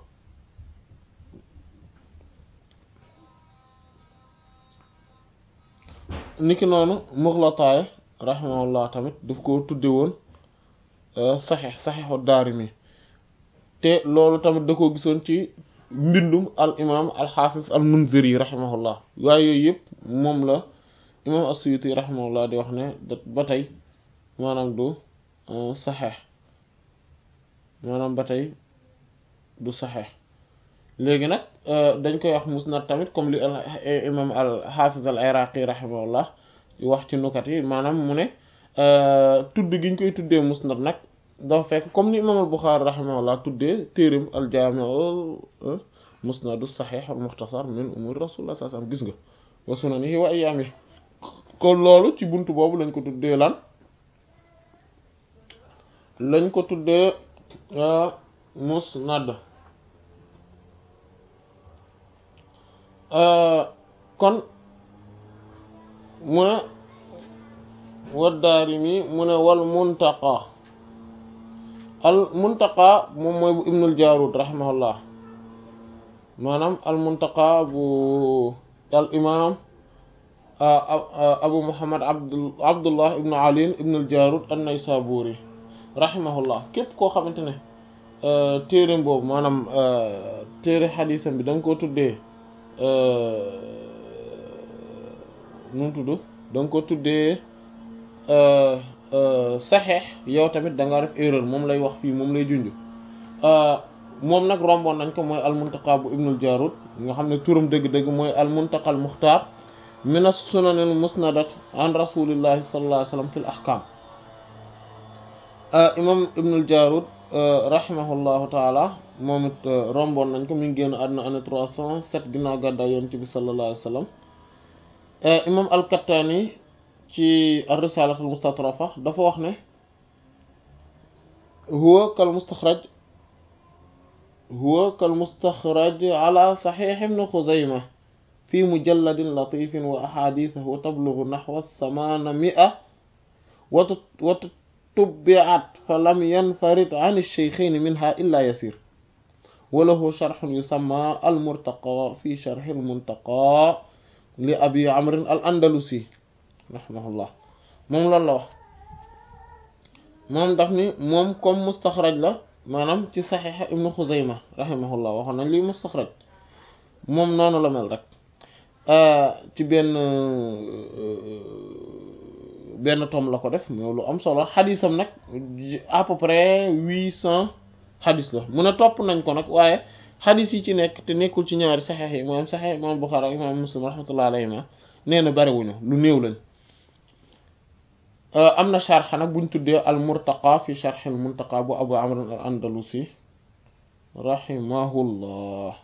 niki noonu Muxlataay rahimahullah tamit daf ko tudde woon saxeex saxeexu Daarimi te loolu tamit da ko gisoon ci mbindum al imaam al xaafis al Munziri rahimahullah waaye yooyu yëpp moom la imaam as-Suyuti rahimahullah di wax ne ba tey maanaam du saxeex maanaam ba tey du saxeex léegi nag dañ koy wax musnad tamit comme li al imam al xaafis al iraqi rahimahullah di wax ci nukat yi maanaam mu ne tudd gi ñu koy tuddee musnad nag dafa fekk comme ni imam al buxaari rahimahullah tuddee téerim al jaami'u musnadu saxiix al muxtasar min umur rasulullah sallallahu alayhi wasallam gis nga wa sunanihi wa ayyaami kon loolu ci buntu boobu lañ ko tuddee lan lañ ko tuddee musnad kon mu ne waddaarimi mu ne wal muntaqa al muntaqa moom mooy bu ibnul jaarud rahimahullah maanaam al muntaqa bu al imam abu muhammad abdul abdullah ibnu ali ibnul jaarud an-naysaburi rahimahullah képp koo xamante ne téereem boobu maanaam téere xadiisam bi da nga ko tuddee nu mu tudd da nga ko tuddee saxeex yow tamit da nga def erreur moom lay wax fii moom lay junj moom nag romboon nañ ko mooy almuntaqa bu ibnul jarud nga xam ne turam dëgg-dëgg mooy almuntaqa al muxtaar min as-sunan al musnadat an rasulillahi sallallahu alayhi wa sallam fil ahkam imam ibnul jarud rahimahullahu taala moom it romboon nañ ko mi ngi génn àdduna année trois cent sept ginnaaw gàddaay yonent bi sallallahu alayhi wa sallam imam al-Kattani ci ar-risalatul mustatrafa dafa wax ne huwa kal mustaxraj huwa kal mustaxraj ala saxiix ibn Xuzayma fi mujalladin latifin wa ahadithahu tablughu naxwa thamaana mi'a wa tubbi'at fa lam yanfarid an ash-shaykhayn minha illa yasir wa lahu sharhun yusamma al-murtaqa fi sharh al-muntaqa li abi amrin al andalusi rahimahullah moom loolu la wax moom daf ni moom comme mustaxraj la maanaam ci saxiixa ibnu xuzayma rahimahullah waxoon nañ lii mustaxraj moom noonu la mel rek ci benn benn tome la ko def mais lu am solo xadisam nag à peu près huit cent xadis la mun a topp nañ ko nag waaye xadis yi ci nekk te nekkul ci ñaari saxeex yi moom saxeex imam Buxaari ak imam Muslim rahmatullah alayhima nee na bariwuñu lu néew lañ am na sharx nag buñ tuddee al murtaqa fi sharx al muntaqa bu abu amr al andalusi rahimahullah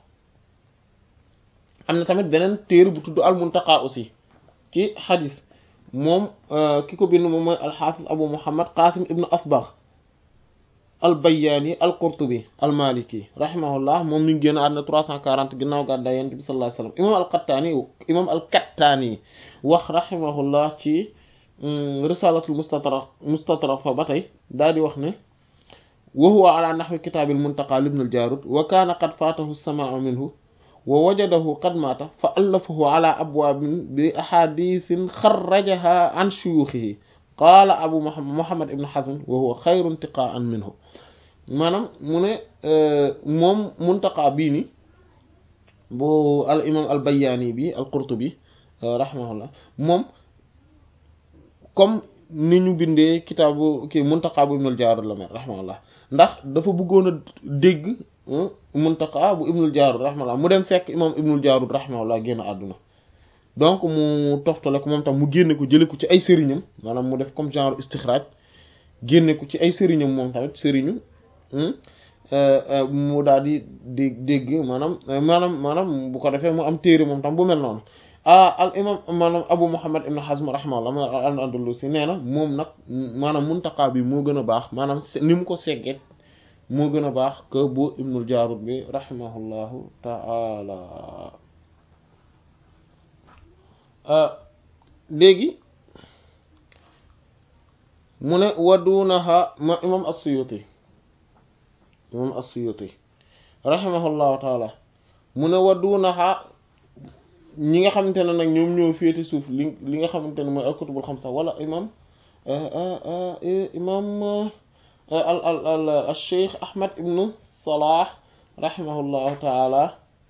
am na tamit beneen téere bu tudd al muntaqa aussi ci xadis moom ki ko bind moom mooy alxaafis abu muhammad qasim ibnu asbagh al bayyaani al qurtubi al maliki rahimahullah moom mi ngi génn àdduna 340 ginnaaw gàddaay yonent bi sallallahu alayhi wasallam imam al qattaani imam al kattaani wax rahimahullah ci risalatul mustatraf mustatrafa ba tey daal di wax ne wa huwa ala nahwi kitaabil muntaqa libn al jaarud wa kaana qad faatahu as-samaa'u minhu wa wajadahu qad maata fa allafahu ala abwaabin bi ahadithin xarrajaha an shuyuukhihi qaala abu muhammad ibn hazm wa huwa xayru intiqaan minhu maanaam mu ne moom muntaqa bii ni bu al imam al bayyaani bi al qurtubi rahimahullah moom comme ni ñu bindee kitaabu kii muntaqa bu ibnul jaarud la mel rahimahullah ndax dafa bëggoon a dégg muntaqa bu ibnul jaarud rahimahullah mu dem fekk imam ibnul jaarud rahimahullah génn àdduna donc mu toftale ko moom tam mu génne ko jële ko ci ay sëriñam maanaam mu def comme genre istixraaj génne ko ci ay sëriñam moom tamit sëriñu mu daal di dé dégg maanaam maanaam maanaam bu ko defee mu am téere moom tam bu mel noonu ah al imam maanaam abu muhammad ibn hazm rahimahullah ma al andalusi nee na moom nag maanaam muntaqa bi moo gën a baax maanaam ni mu ko segget moo gën a baax que bu ibnul jaarud bi rahimahullahu taala léegi mu ne wadunaha ma imam as-suyuti imam as-suyuti rahimahullahu taala mu ne wadunaha ñi nga xamante ne nag ñoom ñoo féete suuf li li nga xamante ne mooy al-kutubul xamsa wala imam imam al al al al-cheikh ahmad ibnu salah rahimahullahu taala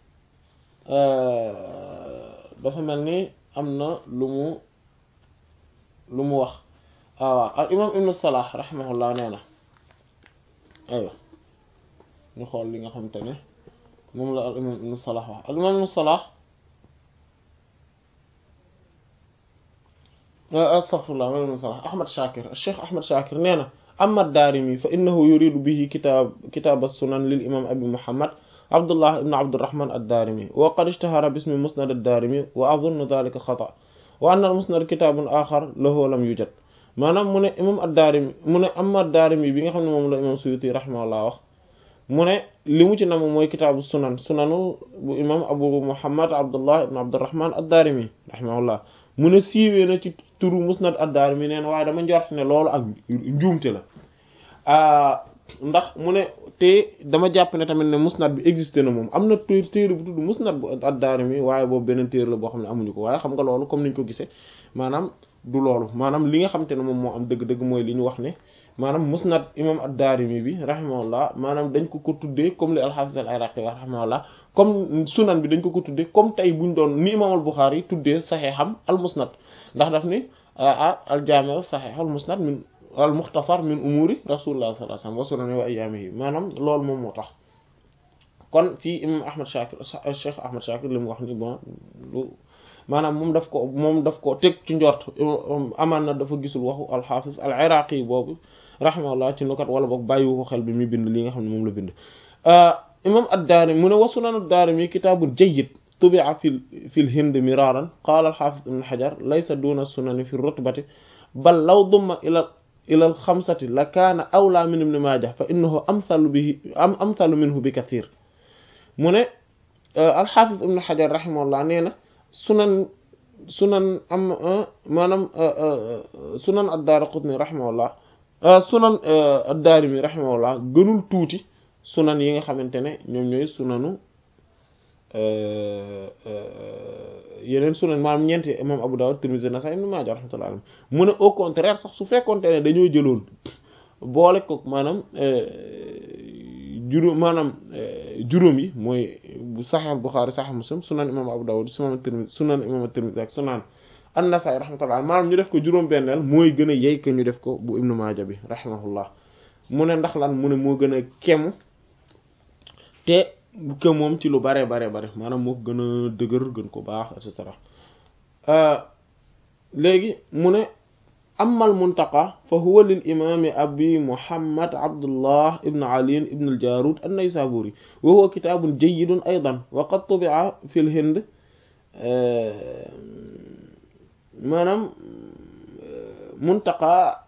dafa mel ni am na lu mu lu mu wax waaw al imam ibnu salah rahimahullah nee na aywa ñu xool li nga xamante ne moom la al imam ibnu salah wax al imam ibnu salah astaghfirullah ma ibnu salah ahmad shakir cheikh ahmad shakir nee na amma ad-daarimi fa innahu yuridu bihi kitaab kitaab as-sunan lil imam abi muhammad abdullah ibn abdurrahman ad-daarimi wa qad ishtahara bismi musnad ad-daarimi wa adunnu dhalika xata wa anna al-musnad kitaabun axar lahu lam yujad maanaam mu ne imam ad-daarimi mu ne amma ad-daarimi bi nga xam ne moom la imam suyuti rahimahullah wax mu ne li mu ci nam mooy kitaabu sunan sunanu bu imam abu muhammad abdullah ibn abdurrahman ad-daarimi rahimahullah mu ne siiwee na ci turu musnad ad-daarimi nee na waaye dama njort ne loolu ak njuumte la ndax mu ne te dama jàpp ne tamit ne musnad bi existé na moom am na téere bu tudd musnad bu ad-Daarimi waaye boobu beneen téere la boo xam ne amuñu ko waaye xam nga loolu comme niñ ko gisee maanaam du loolu maanaam li nga xam te ne moom moo am dëgg-dëgg mooy li ñu wax ne maanaam musnad imam ad-Daarimi bi rahimahullah maanaam dañ ko ko tuddee comme li al-Hafiz al-Iraqi wax rahimahullah comme sunan bi dañ ko ko tuddee comme tey buñ doon ni imam al-Bukhari tuddee saxeexam al-musnad ndax daf ni ah al-jaami' saxiix al-musnad min al muxtasar min umuri rasulullah sallallahu alayhi wasallam wa sunani wa ayyaamihi maanaam loolu moom moo tax kon fii imam ahmad shakir cheikh ahmad shakir li mu wax ni bon lu maanaam moom daf ko moom daf ko teg ci njort amaan na dafa gisul waxu alxaafis al iraqi boobu rahimahullah ci nukat wala boog bàyyiwu ko xel bi muy bind li nga xam ne moom la bind imam ad-daarimi mu ne wa sunan ad-daarimi kitaabun jayyid tubi'a fi fi l hind miraran qaala alxaafis ibn hajar laysa duna sunani fi rutbati bal law dumma ila ila al xamsati la kaana awlaa min ibn Maaja fa innahu amthalu bihi am amthalu minhu bi kathir mu ne alxaafis ibn Xajar rahimahullah nee na sunan sunan am maanaam sunan ad-Daaraqutni rahimahullah sunan ad-Daarimi rahimahullah gënul tuuti sunan yi nga xamante ne ñoom ñooy sunanu yeneen sunan maanaam ñeenti imam Abu Dawud Tirmidhi Nasa'i Ibn Maaja rahmatullahi alayhi mu ne au contraire sax su fekkonte ne dañoo jëloon boole ko maanaam juróom maanaam juróom yi mooy bu Sahih Bukhari Sahih Muslim sunan imam Abu Dawud sunan Tirmidhi sunan imam Tirmidhi ak sunan An-Nasa'i rahmatullahi maanaam ñu def ko juróom-benneel mooy gën a yey que ñu def ko bu Ibn Maaja bi rahimahullah mu ne ndax lan mu ne moo gën a kemu te que moom ci lu bare bare bare maanaam moo gën a dëgër gën ko baax et cetera léegi mu ne amma al muntaqa fa huwa lil imaami abi muhammad abdullah ibn ali ibn al jarud an naysaburi wa huwa kitaabun jayyidun aydan wa qad tubi'a fi l hind maanaam muntaqa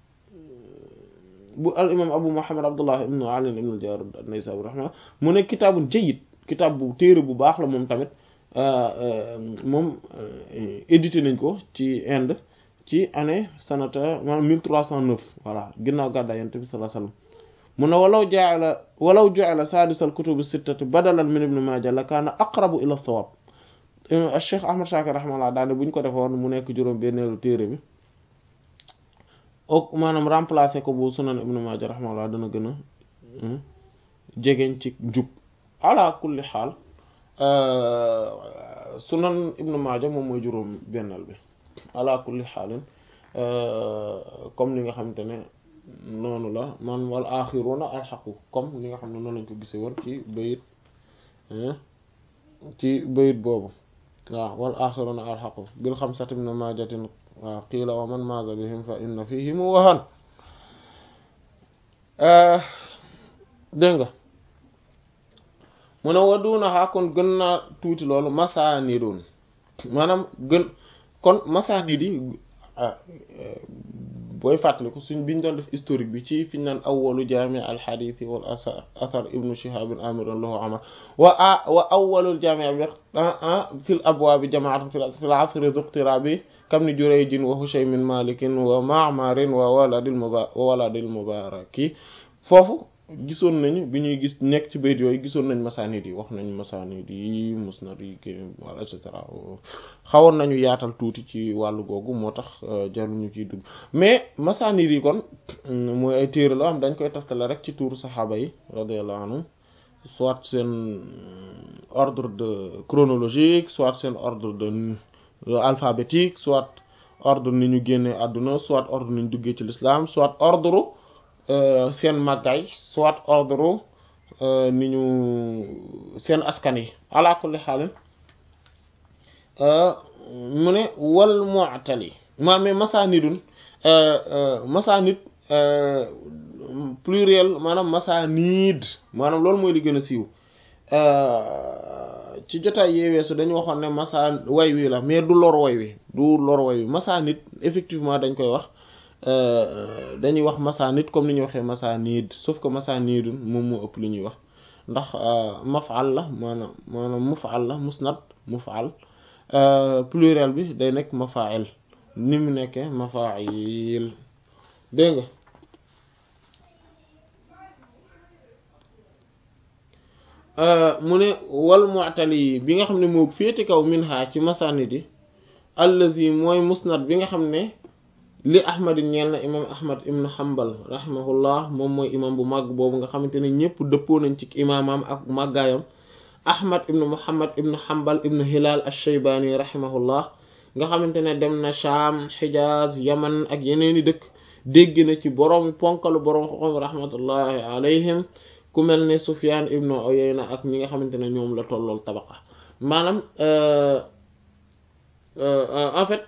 bu al imam abu muhammad abdullah ibn ali ibn al jarud an naysaburi rahma mu ne kitaabun jayyid kitaab bu téere bu baax la moom tamit moom édité nañ ko ci Inde ci année sanata maanaam mille trois cent neuf voilà ginnaaw gàddaay yonent bi sallallahu alayhi wasallam mu ne walaw ja'ala walaw ja'ala sadisal kutubi sittati badalan min ibn Maaja la kaana aqrabu ila sawab Cheikh Ahmad Shakir rahimahullah daane bu ñu ko defoon mu nekk juróom benneelu téere bi ok maanaam remplacer ko bu sunan ibn Maaja rahimahullah dana gën a jegeñ ci jub ala kulli xaal sunan ibn Maaja moom mooy juróom benneel bi ala kulli xaalin comme li nga xamante ne noonu la man wal axiruna alxaqu comme li nga xam ne noonu lañ ko gisee woon ci bayit ci bayit boobu waaw wal axiruna alxaqu bil xamsati min maajatin waaw qiila wa man maaza bihim fa inna fihim wahan dégg nga mu ne wadunaxaa kon gën naa tuuti loolu masaani doon maanaam gën kon masaanid yi booy fàttaliku suñ biñ doon def historique bi ci fiñ naan awwalu jaami alxadiisi wal athar ibnu shihabin amiran lahu amal wa a wa awwalul jaami bi fil abwaabi jamaatun fil asri zuqtirabi kam ni jurayjin wa hushaymin malikin wa ma'marin wa waladil muba wa waladil mubaraki foofu gisoon nañu bi ñuy gis nekk ci bayt yooyu gisoon nañ masaanid yi wax nañ masaanid yi musnad yi wala et cetera xawoon nañu yaatal tuuti ci wàllu googu moo tax jaruñu ciy dugg mais masaanid yi kon mooy ay téere la am dañ koy taftale rek ci tuuru saxaaba yi radiyallahu anhum soit seen ordre de chronologique soit seen ordre de alphabétique soit ordre ni ñu génnee àdduna soit ordre ni ñu duggee ci l'islam soit ordre seen màggaay soit ordre ni ñu seen askan yi ala kulli xaalin mu ne wal mu'tali maa mais masaanidun masaanid pluriel maanaam masaanid maanaam loolu mooy li gën a siiw ci jotaay yeeweesu dañu waxoon ne masaan way wi la mais du lor way wi du lor way wi masaanid effectivement dañ koy wax dañuy wax masaanid comme ni ñuy waxee masaanid sauf que masaanidun moom moo ëpp li ñuy wax ndax maf'al la maanaam maanaam muf'al la musnad muf'al pluriel bi day nekk mafa'il ni mu nekkee mafa'il dégg nga mu ne wal mu'tali bi nga xam ne moo féete kaw minha ci masaanid yi allazi mooy musnad bi nga xam ne li ahmad ñeel na imam ahmad ibn hanbal rahimahullah moom mooy imam bu màgg boobu nga xamante ne ñëpp dëppoo nañ ci imaamam ak màggaayam ahmad ibn muhammad ibn hanbal ibn hilal ash-shaybani rahimahullah nga xamante ne dem na sham hijaz yaman ak yeneeni dëkk dégg na ci boroomi ponkalu boroom xoxom rahmatullahi alayhim ku mel ne sufyan ibn uyayna ak ñi nga xamante ne ñoom la tollool tabaqa maanaam en fait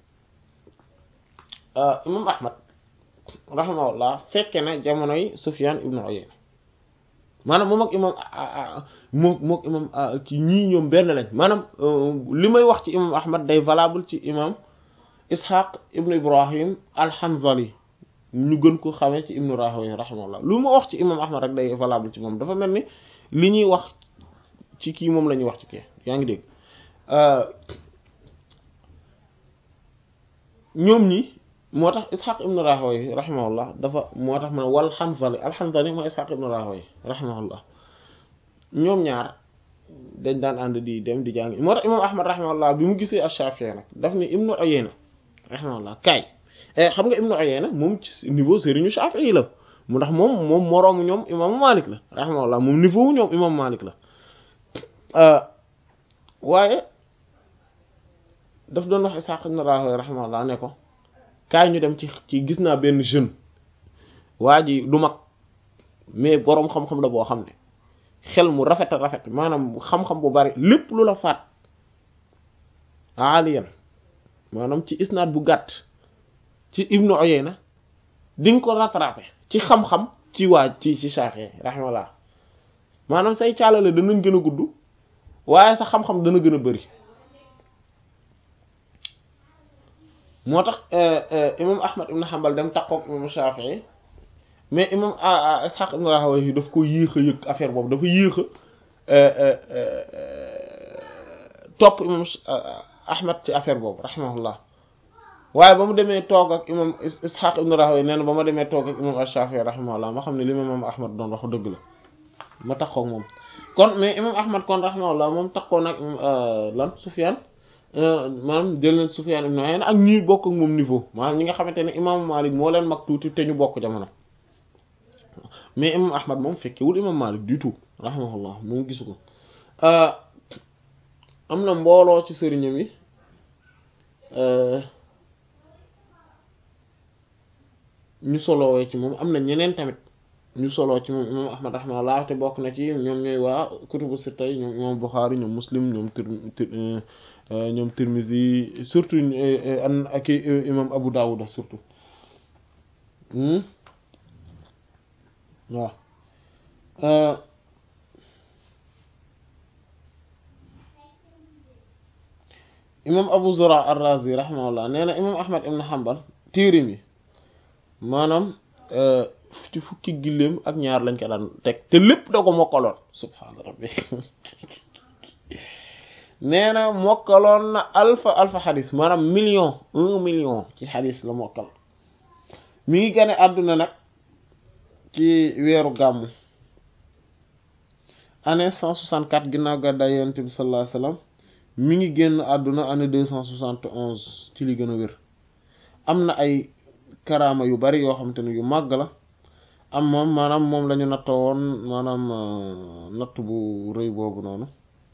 imam ahmad rahimahullah fekke na jamonoy sufyan ibnu uyayna maanaam moom ak imam moom mook imam ki ñii ñoom benn lañ maanaam li may wax ci imam ahmad day valable ci imam ishaq ibnu ibrahim al-hanzali ñu gën ko xamee ci ibnu rahawayh rahimahullah lu ma wax ci imam ahmad rek day valable ci moom dafa mel ni li ñuy wax ci kii moom la ñuy wax ci kii yaa ngi dégg ñoom ñi moo tax ishaq ibn rahawayh rahimahullah dafa moo tax man wal hanzali al hanzali mooy ishaq ibn rahawayh rahimahullah ñoom ñaar dañ daan ànd di dem di jàng moo tax imam ahmad rahimahullah bi mu gisee ash-shafi'i nag daf ni ibnu uyayna rahimahullah kaay xam nga ibnu uyayna moom ci niveau sëriñu shafi'i la mu ndax moom moom moroomu ñoom imaamu malik la rahimahullah moom niveau ñoom imam malik la waaye daf doon wax ishaq ibn rahawayh rahimahullah ne ko kaay ñu dem ci ci gis naa benn jeune waa ji du mag mais boroom xam-xam la boo xam ne xel mu rafet a rafet maanaam xam-xam bu bari lépp lu la faat aaliyan maanaam ci isnaad bu gàtt ci ibnu Uyayna di nga ko rattraper ci xam-xam ci waa ci ci Shafi'i rahimahullah maanaam say caalale danañ gën a gudd waaye sa xam-xam dana gën a bari moo tax imam Ahmad ibn Hanbal dem takkook imam Shafi'i mais imam Ishaq ibn Rahawayh daf ko yéex a yëg affaire boobu dafa yéex a topp imam Ahmad ci affaire boobu rahimahullah waaye ba mu demee toog ak imam Ishaq ibn Rahawayh nee na ba ma demee toog ak imam Shafi'i rahimahullah ma xam ne li ma imam Ahmad doon wax dëgg la ma takkook moom kon mais imam Ahmad kon rahimahullah moom takkoo nag lan Sufyan maanaam jël na Sufyan ibn Uyayna ak ñi bokk ak moom niveau maanaam ñi nga xamante ne imam Malik moo leen mag tuuti te ñu bokk jamono mais imam Ahmad moom fekkewul imam Malik du tout rahimahullah moom gisu ko am na mbooloo ci sëriñam yi ñu solowee ci moom am na ñeneen tamit ñu soloo ci moom imam Ahmad rahimahullah te bokk na ci ñoom ñooy waa kutubu sitta ñoom imam Bukhari ñoom Muslim ñoom tir ñoom Tirmizi surtout an ak imam Abu Dawud surtout waaw imam Abu Zura ar-Razi rahimahullah nee na imam Ahmad ibn Hanbal téerim yi maanaam ci fukki gilleem ak ñaar lañ ko daan teg te lépp da ko mokkaloon subhaana rabbi nee na mokkaloon na alfa alfa xadis maanaam million un million ci xadis la mokkal mi ngi gane àdduna nag ci weeru gàmmu année cent soixante quatre ginnaaw gàddaay yonent bi sallallahu alayhi wasallam mi ngi génn àdduna année deux cent soixante onze ci li gën a wér am na ay karaama yu bari yoo xam te ne yu màgg la am moom maanaam moom la ñu nattoo woon maanaam natt bu rëy boobu noonu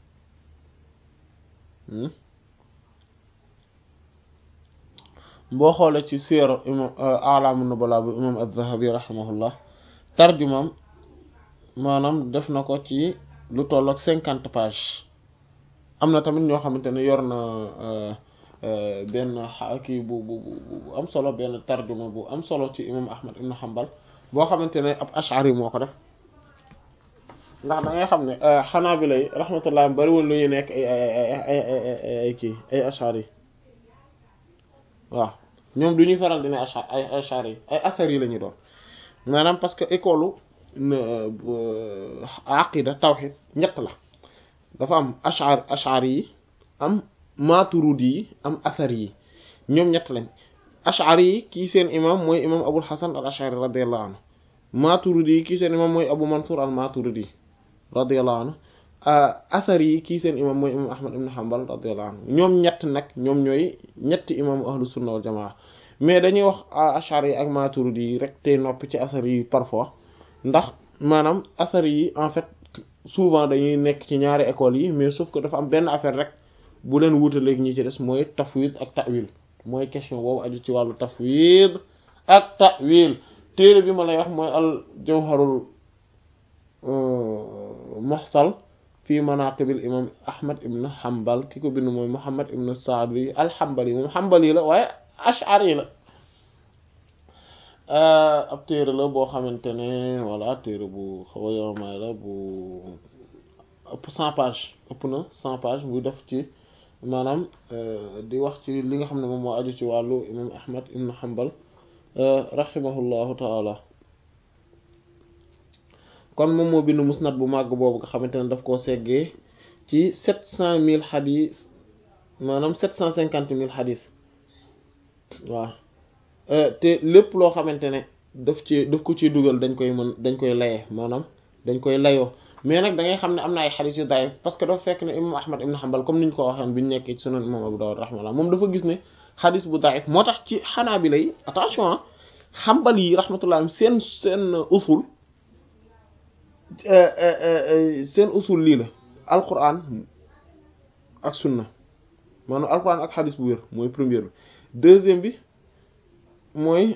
boo xoolee ci siira imam alaamu nubala bu imam az-Zahabi rahimahullah tarjumam maanaam def na ko ci lu toll ak cinquante page am na tamit ñoo xamante ne yor na benn kii bu bu bu am solo benn tarjuma bu am solo ci imam Ahmad ibn Hanbal boo xamante ne ab ashari moo ko def ndax da ngay xam ne xanaa bi lay rahmatullah bariwul lu ñu nekk ay ay ay ay kii ay ashari waaw ñoom du ñuy faral di ne ashar ay ashari ay asar yi la ñu doon maanaam parce que école aqida tawhid ñett la dafa am ashar ashari yi am maturidi yi am asar yi ñoom ñett lañ ashari yi kii seen imam mooy imam abul hasan al ashari radiallahu anhu maturidi yi kii seen imam mooy abu mansur al maturidi radiallahu anhu asar yi kii seen imam mooy imam ahmad ibn hanbal radiallahu anhu ñoom ñett nag ñoom ñooy ñetti imam ahlu sunna wal jamaa mais dañuy wax ashari yi ak maturidi yi rek te noppi ci asar yi parfois ndax maanaam asar yi en fait souvent dañuy nekk ci ñaari écoles yi mais sauf que dafa am benn affaire rek bu leen wuutaleeg ñi ci des mooy tafwid ak ta'wil mooy question boobu aju ci wàllu tafwid ak ta'wil téere bi ma lay wax mooy al jawharul muhsal fi manaqibil imam ahmad ibn hanbal ki ko bind mooy muhammad ibn saadi al hanbali moom hanbali la waaye ash'ari la ab téere la boo xamante ne voilà téere bu xaw a yowmaay la bu ëpp cent page ëpp na cent page buy def ci maanaam di wax ci li nga xam ne moom moo aju ci wàllu imam ahmad ibn hanbal rahimahullahu taala kon moom moo bind musnad bu màgg boobu nga xamante ne daf koo seggee ci sept cent mille xadis maanaam sept cent cinquante mille xadis waaw te lépp loo xamante ne daf ci daf ko ciy dugal dañ koy mën dañ koy laye maanaam dañ koy layoo mais nag da ngay xam ne am na ay xadis yu daif parce que dafa fekk ne imam ahmad ibn hanbal comme ni ñu ko waxoon bi ñu nekkee ci sunan imam abu dawud rahmatullah moom dafa gis ne xadis bu daif moo tax ci xanaa bi lay attention xambal yi rahmatullah seen seen usul seen usul lii la alquran ak sunna maanaam alquran ak xadis bu wér mooy première bi deuxième bi mooy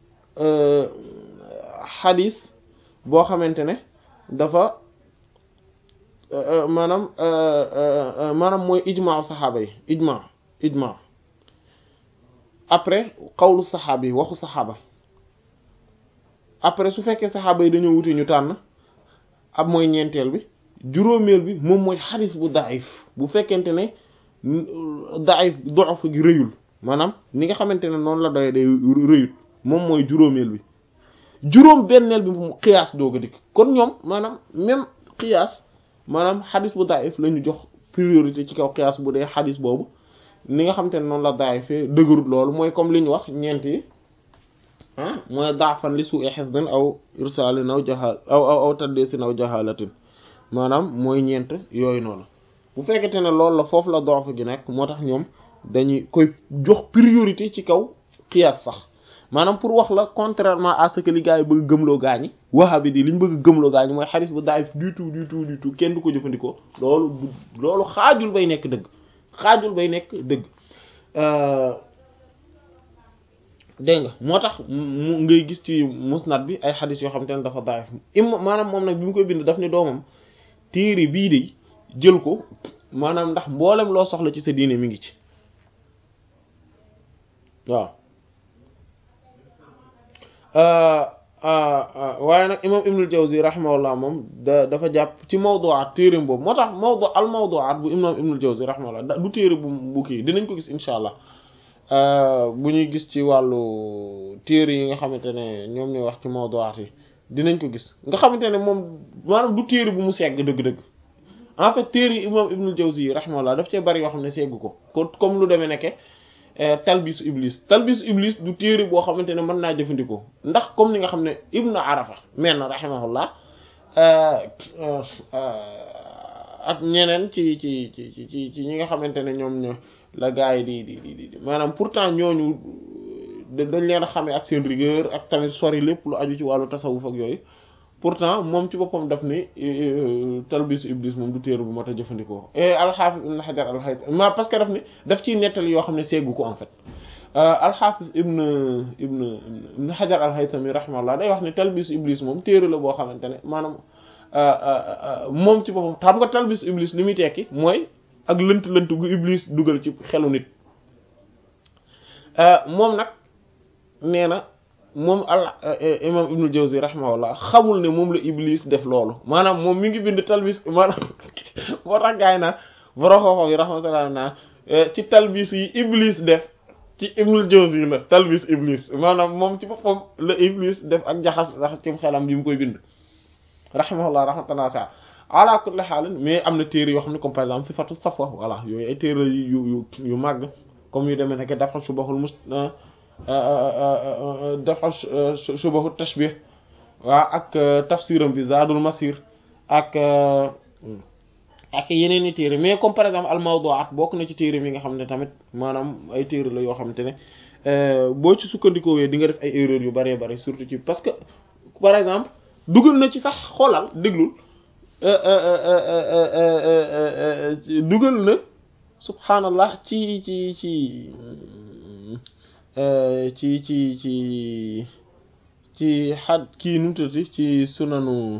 xadis boo xamante ne dafa maanaam maanaam mooy ijmaa saxaaba yi ijmaa ijmaa après xawlu saxaaba yi waxu saxaaba après su fekkee saxaaba yi dañoo wuti ñu tànn ab mooy ñeenteel bi juróomeel bi moom mooy xadis bu daif bu fekkente ne daif dox gi rëyul maanaam ni nga xamante ne noonu la doy day rëyut moom mooy juróomeel bi juróom benneel bi mu xiyaas doog a dikk kon ñoom maanaam même xiyaas maanaam xadis bu daif la ñu jox priorité ci kaw xiyaas bu dee xadis boobu ni nga xamante ne noonu la daifee dëgërut loolu mooy comme li ñu wax ñeent yi ah mooy daafan li suu hifdin aw irsalin aw jahal aw aw aw tadlisin aw jahalatin maanaam mooy ñeent yooyu noonu bu fekkente ne loolu la foofu la doof gi nekk moo tax ñoom dañuy koy jox priorité ci kaw qiyaas sax maanaam pour wax la contrairement à ce que li gars yi bëgg gëmloo gaañi wahabi di li ñu bëgg gëmloo gaañi mooy xadis bu daif du tout du tout du tout kenn du ko jëfandikoo loolu loolu xaajul bay nekk dëgg xaajul bay nekk dëgg dégg nga moo tax mu ngay gis ci musnad bi ay xadis yoo xam te ne dafa daif im maanaam moom nag bi mu koy bind daf ne doomam téere bii de jël ko maanaam ndax mboolem loo soxla ci sa diine mi ngi ci waaw waaye nag imam ibnul jawzi rahimahullah moom da dafa jàpp ci mawduwaat téereem boobu moo tax mawdu al mawduwaat bu imam ibnul jawzi rahimahullah du téere bu bu kii dinañ ko gis insha allah bu ñuy gis ci wàllu téere yi nga xamante ne ñoom ñooy wax ci mawduwaat yi dinañ ko gis nga xamante ne moom maanaam du téere bu mu segg dëgg-dëgg en fait téere yi imam ibnul jawzi rahimahullah daf cee bari yoo xam ne segg ko ko comme lu demee nekke talbisu iblis talbisu iblis du téere boo xamante ne mën naa jëfandikoo ndax comme ni nga xam ne ibnu arafa men na rahimahullah ak ñeneen ci ci ci ci ci ñi nga xamante ne ñoom ñoo la gars yi di di di di maanaam pourtant ñooñu dañ leen a xamee ak seen rigueur ak tamit sori lépp lu aju ci wàllu tasawuf ak yooyu pourtant moom ci boppam daf ni talbisu iblis moom du téere bu mat a jëfandikoo et alxaafis ibn xajar alxaytami ma parce que daf ni daf ciy nettali yoo xam ne seegu ko en fait alxaafis ibn ibn ibn xajar alxaytami rahimahullah day wax ne talbisu iblis moom téere la boo xamante ne maanaam moom ci boppam xam nga talbisu iblis li muy tekki mooy ak lënt-lënt gu iblis dugal ci xelu nit moom nag nee na moom al imam ibnul jawzi rahimahullah xamul ne moom la iblis def loolu maanaam moom mi ngi bind talbis maanaam moo tax gaay naa boroxooxo yi rahmatullah naa ci talbis yi iblis def ci ibnul jawzi la talbis iblis maanaam moom ci boppam la iblis def ak jaxas jaxas ci xelam bi mu koy bind rahimahullah rahmatullah sa ala kulli xaalin mais am na téere yoo xam ne comme par exemple sifatu safwa voilà yooyu ay téere yu yu yu màgg comme yu demee nekk dafa subahul mus dafa subahu tashbih waa ak tafsiram bi zadul masir ak ak yeneen i téere mais comme par exemple al mawdu'at bokk na ci téere mi nga xam ne tamit maanaam ay téere la yoo xamante ne boo ci sukkandikoo wee di nga def ay erreurs yu bëree bëri surtout ci parce que par exemple dugal na ci sax xoolal déglul dugal na subhanallah ci ci ci ci ci ci ci xad kii nu mu tuddati ci sunanu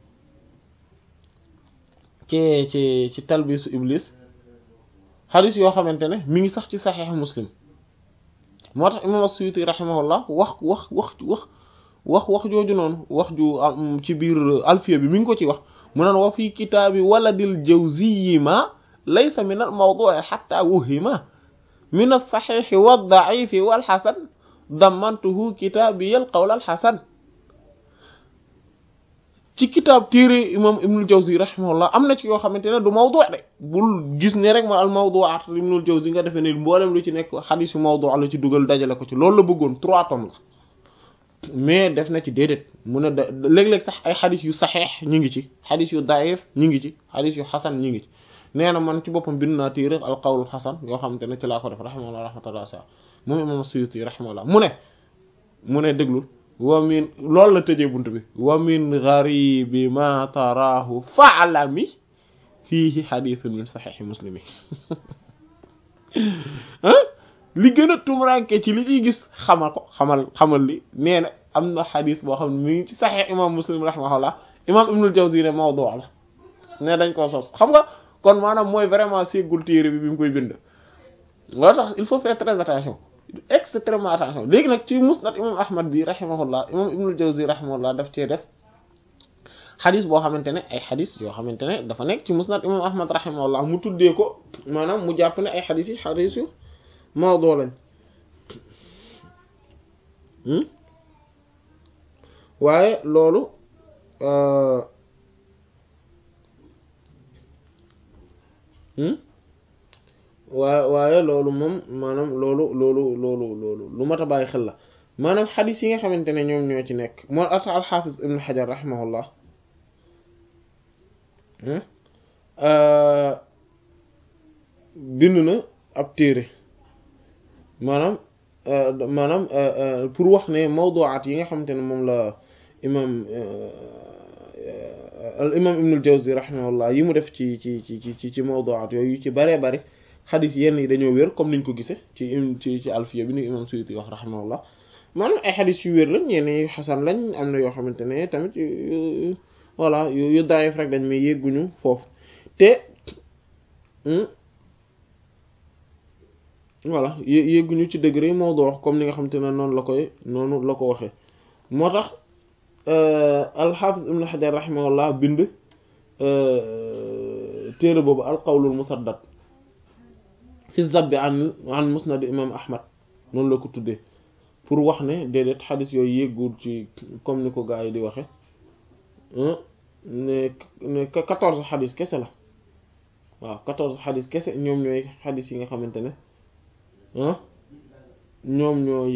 ci ci ci talbisu iblis xadis yoo xamante ne mi ngi sax ci saxiix muslim moo tax imam as-Suyuti rahimahullah wax wax wax wax wax wax jooju noonu wax ju ci biir alfiya bi mi ngi ko ci wax mu naan wa fi kitaabi waladil jawziyyi ma laysa min al mawdu'i hatta wuhima min as-saxiixi wad-da'iifi wal-hasan dammantuhu kitaabiyal qawl al-hasan ci kitaab téere imam ibnul jawzi rahimahullah am na ci yoo xamante ne du mawdu de bul gis ne rek ma al mawdu'at ibnul jawzi nga defee ne mboolem lu ci nekk xadis yu mawdu la ci dugal dajale ko ci loolu la bëggoon trois tomes la mais def na ci déedéet mu ne da léeg-léeg sax ay xadis yu saxeex ñu ngi ci xadis yu daif ñu ngi ci xadis yu xasan ñu ngi ci nee na man ci boppam bind naa téere al qawlul xasan yoo xamante ne ci laa ko def rahimahullah rahmatullah sa moom imam Suyuti rahimahullah mu ne mu ne déglul wa min loolu la tëjee bunt bi wa min gharibi ma taraahu fa'lami fiihi hadithun min saxiixi muslimi li gën a tumranke ci li ñuy gis xamal ko xamal xamal li nee na am na xadis boo xam ne mi ngi ci saxiix imam muslim rahimahullah imam ibnul jawzi ne mawdu la ne dañ koo sos xam nga kon maanaam mooy vraiment séggul téere bi bi mu koy bind loo tax il faut faire très attention extrêmement attention léegi nag ci musnad imam ahmad bi rahimahullah imam ibnul jawzi rahimahullah daf cee def xadis boo xamante ne ay xadis yoo xamante ne dafa nekk ci musnad imam ahmad rahimahullah mu tuddee ko maanaam mu jàpp ne ay xadis yi xadis yu mawdu lañ waaye loolu waaye waaye loolu moom maanaam loolu loolu loolu loolu lu mat a bàyyi xel la maanaam xadis yi nga xamante ne ñoom ñoo ci nekk moo ata alxaafis ibn xajar rahimahullah bind na ab téere maanaam maanaam pour wax ne mawduwaat yi nga xamante ne moom la imam al imam ibnul jawzi rahimahullah yi mu def ci ci ci ci ci mawduwaat yooyu ci baree bari xadis yenn yi dañoo wér comme niñ ko gisee ci ci ci alfiya bi ni imam suyuti wax rahimahullah maanaam ay xadis yu wér lañ yenn yu xasan lañ am na yoo xamante ne tamit voilà yu daayif rek dañ may yégguñu foofu te voilà yégguñu ci degré mawdu wax comme ni nga xamante ne noonu la koy noonu la ko waxee moo tax alxaafis ibn xajar rahimahullah bind téere boobu alqawlul musaddad fi zabbi an an musnad imam ahmad noonu la ko tuddee pour wax ne déedéet xadis yooyu yéggul ci comme ni ko gaa yi di waxe ne ne quatorze xadis kese la waaw quatorze xadis kese ñoom ñooy xadis yi nga xamante ne ñoom ñooy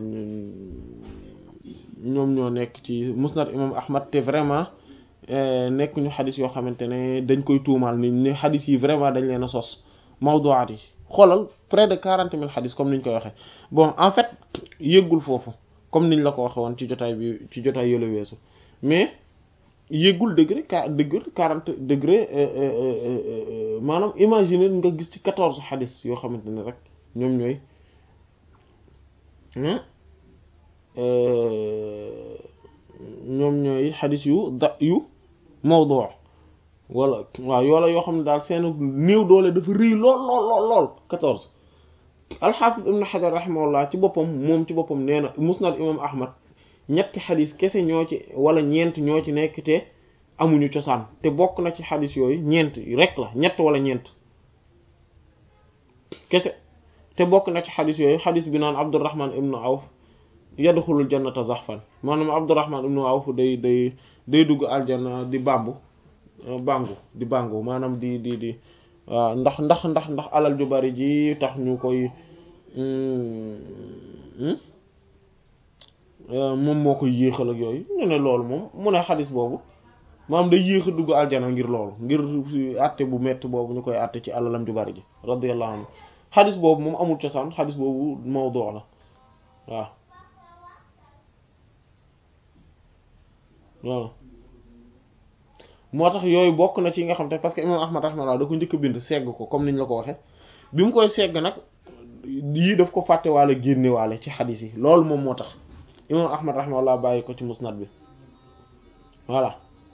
ñoom ñoo nekk ci musnad imam ahmad te vraiment nekk ñu xadis yoo xamante ne dañ koy tuumaal ni ne xadis yi vraiment dañ leen a sos mawduwaat yi xoolal près de quarante mille xadis comme niñ koy waxee bon en fait yëggul foofu comme niñ la ko waxe woon ci jotaay bi ci jotaay yële weesu mais yëggul degré qua degré quarante degré maanaam imaginer nga gis ci quatorze xadis yoo xamante ne rek ñoom ñooy ñoom ñooy xadis yu da yu mawdu wala waaw yoola yoo xam ne daal seen néew doole dafa rëy lool lool lool lool quatorze alxaafis ibn xajar rahimahullah ci boppam moom ci boppam nee na musnad imam ahmad ñetti xadis kese ñoo ci wala ñeent ñoo ci nekk te amuñu cosaan te bokk na ci xadis yooyu ñeent rek la ñett wala ñeent kese te bokk na ci xadis yooyu xadis bi naan abdurrahman ibnu awf yadxulul jannata zaxfan maanaam abdurrahman ibnu awf day day day dugg aljanna di bambu bàngu di bàngu maanaam di di di waaw ndax ndax ndax ndax alal ju bari ji tax ñu koy moom moo koy yéexal ak yooyu ñu ne loolu moom mu ne xadis boobu maanaam day yéex a dugg aljana ngir loolu ngir àtte bu metti boobu ñu koy àtte ci alalam ju bari ji radiyallahu anhu xadis boobu moom amul cosaan xadis boobu mawdu la waaw waaw moo tax yooyu bokk na ci nga xam te parce que imam ahmad rahimahullah da ko njëkk a bind segg ko comme niñ la ko waxe bi mu koy segg nag yii daf ko fàtte waale génne waale ci xadis yi loolu moom moo tax imam ahmad rahimahullah bàyyi ko ci musnad bi voilà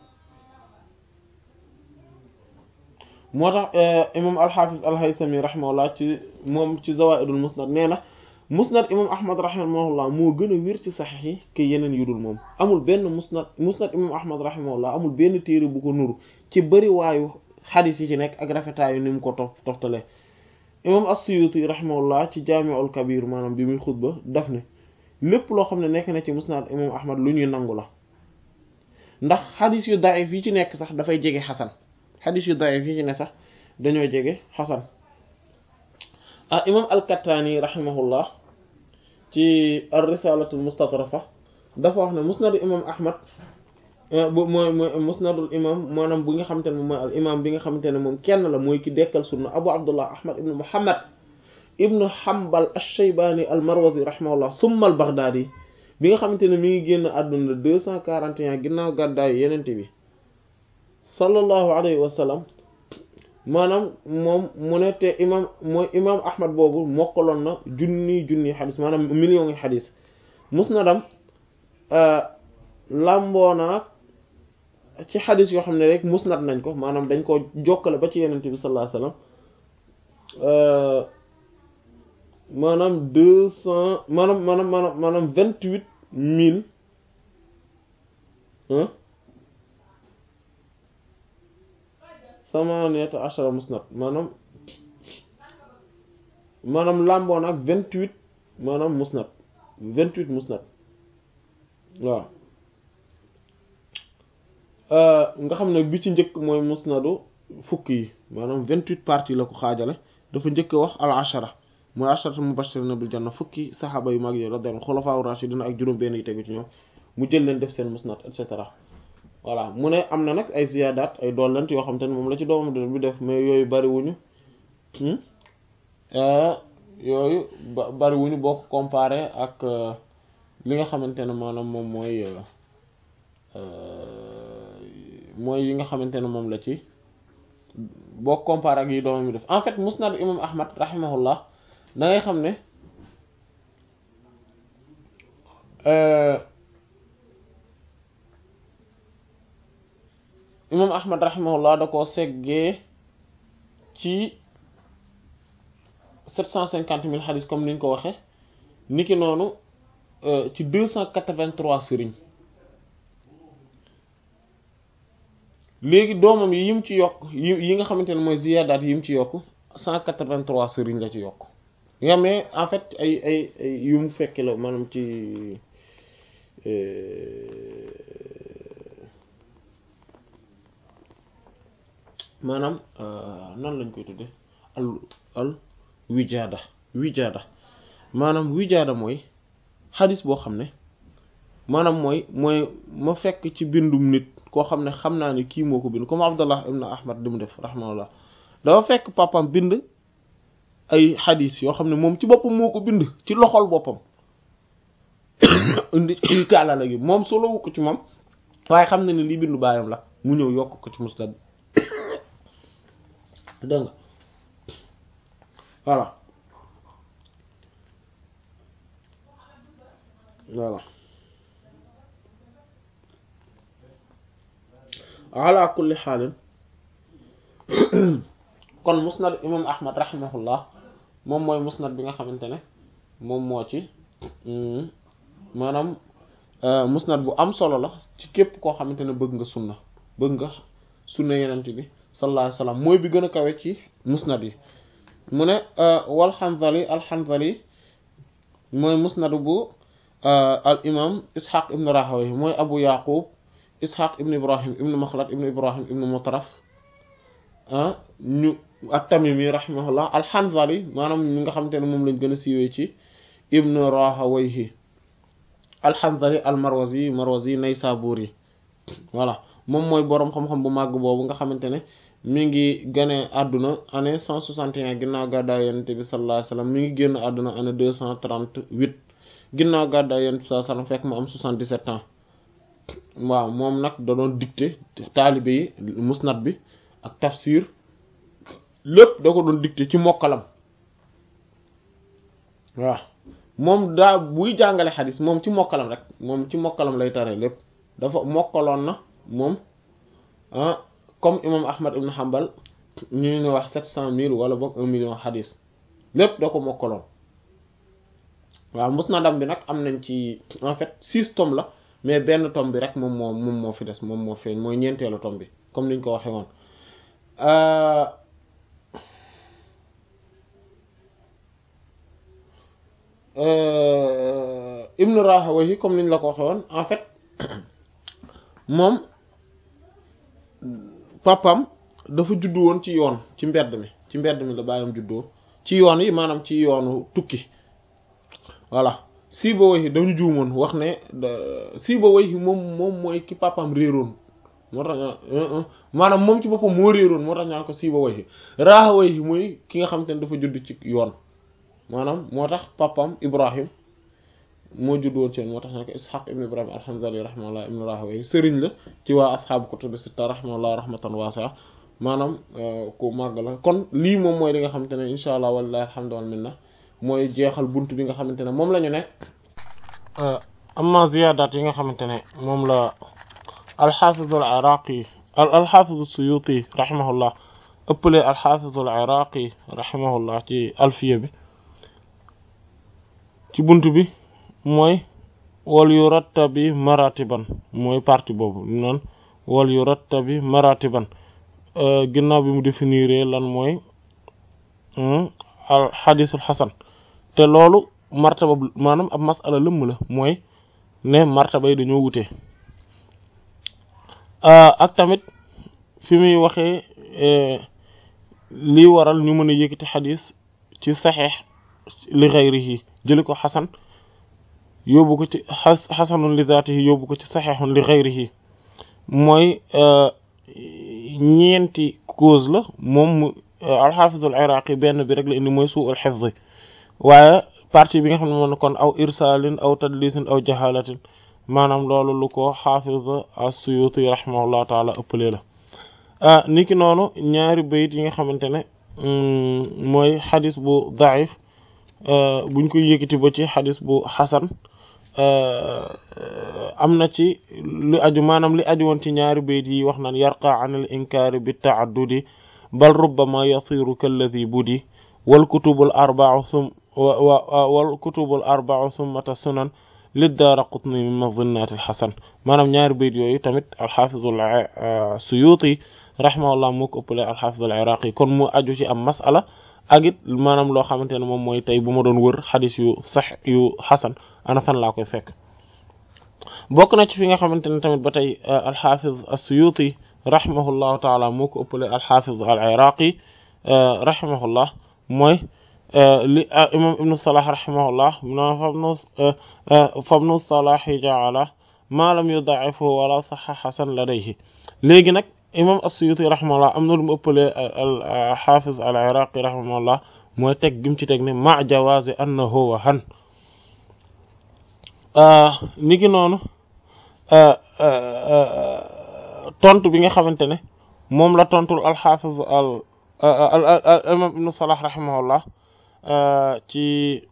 moo tax imam alxaafis alhaytami rahimahullah ci moom ci zawaidul musnad nee na musnad imam ahmad rahimahullah moo gën a wér ci saxiix yi ke yeneen yu dul moom amul benn musnad musnad imam ahmad rahimahullah amul benn téere bu ko nuru ci bëri waayu xadis yi ci nekk ak rafetaayu ni mu ko tof toftale imam as-suyuti rahimahullah ci jaami'ul kabir maanaam bi muy xutba daf ne lépp loo xam ne nekk na ci musnad imam ahmad lu ñuy nangu la ndax xadis yu daif yi ci nekk sax dafay jege xasan xadis yu daif yi ci ne sax dañoo jege xasan ah imam al-Kattaani rahimahullah ci ar-Risaalatul Mustatrafa dafa wax ne musnadu imam Ahmad bu mooy mooy musnadul imam maanaam bu nga xamante ne moom mooy al imam bi nga xamante ne moom kenn la mooy ki dekkal sunna Abu Abdullah Ahmad ibn Muhammad ibn Hanbal ash-Shaybani al-Marwazi rahimahullah thumma al-Baghdadi bi nga xamante ne mi ngi génn àdduna deux cent quarante et un ginnaaw gàddaayu yenente bi sallallahu alayhi wa sallam maanaam moom mu ne te imam mooy imam ahmad boobu mokkaloon na junni junni xadis maanaam million yi xadis musnadam làmboona ci xadis yoo xam ne rek musnad nañ ko maanaam dañ ko jokkale ba ci yenente bi sallallahu alayhi wasallam maanaam deux cent maanaam maanaam maanaam maanaam vingt huit mille samaniyata ashara musnad maanaam maanaam làmboon ak vingt huit maanaam musnad vingt huit musnad waaw nga xam ne bi ci njëkk mooy musnadu fukk yi maanaam vingt huit parties la ko xaajale dafa njëkk wax al ashara mooy asharatu mubashirina bil janna fukki saxaaba yu mag yi radiyallahu xulafaa rashidin ak juróom benn yi tegu ci ñoom mu jël leen def seen musnad et cetera voilà mu ne am na nag ay ziyaadaat ay dollent yoo xam te ne moom la ci doomam bi def mais yooyu bariwuñu yooyu bariwuñu boo ko comparé ak li nga xamante ne maanaam moom mooy mooy yi nga xamante ne moom la ci boo comparé ak yi doomam bi def en fait musnad imam ahmad rahimahullah da ngay xam ne imam ahmad rahimahullah da koo seggee ci sept cent cinquante mille xadis comme niñ ko waxe niki noonu ci deux cent quatre-vingt-trois sëriñ léegi doomam yi yim ci yokk yi yi nga xamante ne mooy ziyaadaat yi yim ci yokk cent quatre-vingt-trois sëriñ la ci yokk nga mais en fait ay ay ay yu mu fekk la maanaam ci maanaam nan lañ koy tudde al al wijaada wijaada maanaam wijaada mooy xadis boo xam ne maanaam mooy mooy ma fekk ci bindum nit koo xam ne xam naa ne kii moo ko bind comme Abdallah ibn Ahmad di mu def rahmanallah dafa fekk papam bind ay xadis yoo xam ne moom ci boppam moo ko bind ci loxol boppam indi tàllala gi moom solowu ko ci moom waaye xam na ne lii bindu baayam la mu ñëw yokk ko ci musnad dégg nga voilà voilà ala kulli xaalin kon musnad imam ahmad rahimahullah moom mooy musnad bi nga xamante ne moom moo ci maanaam musnad bu am solo la ci képp koo xamante ne bëgg nga sunna bëgg nga sunna yenent bi sallallahu alayhi wasallam mooy bi gën a kawe ci musnad yi mu ne wal Hanzali al Hanzali mooy musnad bu al imam ishaq ibn Rahawayh mooy abu yaqub ishaq ibn ibrahim ibn makhlad ibn ibrahim ibn mutaraf ñu at-Tamimi rahimahullah al Hanzali maanaam ñi nga xamante ne moom lañ gën a siiwee ci ibn Rahawayh al Hanzali al Marwazi Marwazi Naysaburi voilà moom mooy boroom xam-xam bu màgg boobu nga xamante ne mi ngi gane àdduna année cent soixante et un ginnaaw gàddaay yonent bi sallallahu alayhi wasallam mi ngi génn àdduna année deux cent trente-huit ginnaaw gàddaay yonent bi sallallahu alayhi wasallam fekk mu am soixante-dix-sept ans waaw moom nag da doon dicté taalibe yi musnad bi ak tafsir lépp da ko doon dicté ci mokkalam waaw moom daa buy jàngale xadis moom ci mokkalam rek moom ci mokkalam lay tare lépp dafa mokkaloon na moom ah comme imam ahmad ibn hanbal ñu ne wax sept cent mille wala boog un million xadis lépp da ko mokkaloon waaw musnadam bi nag am nañ ci en fait six tomes la mais benn tome bi rek moom moo moom moo fi des moom moo feeñ mooy ñeenteelu tome bi comme niñ ko waxee woon ibn rahawayhi comme niñ la ko waxee woon en fait moom papam dafa juddu woon ci yoon ci mbedd mi ci mbedd mi la bàyyam juddoo ci yoon yi maanaam ci yoonu tukki voilà Sibawayhi dañu juumoon wax ne Sibawayhi moom moom mooy ki papam réeroon moo tax maanaam moom ci boppam moo réeroon moo tax ñaan ko Sibawayhi Rahawayhi mooy ki nga xam te ne dafa judd ci yoon maanaam moo tax papam Ibrahim moo judd woon ci yoon moo tax ñaan ko Ishaq ibn Ibrahim al-Hanzali rahimahullah ibn Rahawayhi sëriñ la ci waa ashaabu kutubu sitta rahimahullah rahmatan wasi'a maanaam ku màgg la kon lii moom mooy li nga xamante ne insha allah walilahi alhamdu wal minna mooy jeexal bunt bi nga xamante ne moom la ñu ne amma ziyaadaat yi nga xamante ne moom la alxaafizu al iraqi alxaafizu suyuti rahimahullah ëppale alxaafizu al iraqi rahimahullah ci alfiya bi ci bunt bi mooy wal yu rattabi maratiban mooy partie boobu noonu wal yu rattabi maratiban ginnaaw bi mu définir lan mooy al xadisul xasan te loolu martaba maanaam ab masala lëmm la mooy ne martaba yi dañoo wute ak tamit fi muy waxee lii waral ñu mën a yëkkati xadis ci saxeex li xayrihi jëli ko xasan yóbbu ko ci xasanun li zaatihi yóbbu ko ci saxeexun li xayrihi mooy ñeenti cause la moom mu alxaafizul iraqi benn bi rek la indi mooy suu al xifz waaye partie bi nga xam ne moom kon aw irsalin aw tadlisin aw jahalatin maanaam loolu lu ko xaafiz as-suyuti rahimahullahu taala ëppalee la niki noonu ñaari bayit yi nga xamante ne mooy xadis bu daif buñ koy yëkkati ba ci xadis bu xasan am na ci lu aju maanaam li aju woon ci ñaari bayit yi wax naan yarqa an al inkaari bi taaddudi bal rubbama yasiru kalladi budi wal kutubul arba'u sum wal kutubul arba'u summata sunan liddaara qutni min mazinnaati alxasan maanaam ñaari bayit yooyu tamit alxaafizul suyuti rahimahullah moo ko ëppale alxaafizul iraqi kon mu aju ci am masala ak it maanaam loo xamante ne moom mooy tey bu ma doon wër xadis yu sax yu xasan ana fan laa koy fekk bokk na ci fi nga xamante ne tamit ba tey alxaafiz as-suyuti rahimahullahu taala moo ko ëppale alxaafiz al iraqi rahimahullah mooy li imam ibnu salah rahimahullah na fabnu fabnu salahi jaala ma lam yuda'ifu wala saxa xasan ladayhi léegi nag imam as-suyuti rahimahullah am na lu mu ëppalee al xaafiz al iraqi rahimahullah mooy teg gim ci teg ne ma jawazi annahu wa han ni ki noonu tontu bi nga xamante ne moom la tontul al xaafiz al imam ibnu salah rahimahullah ci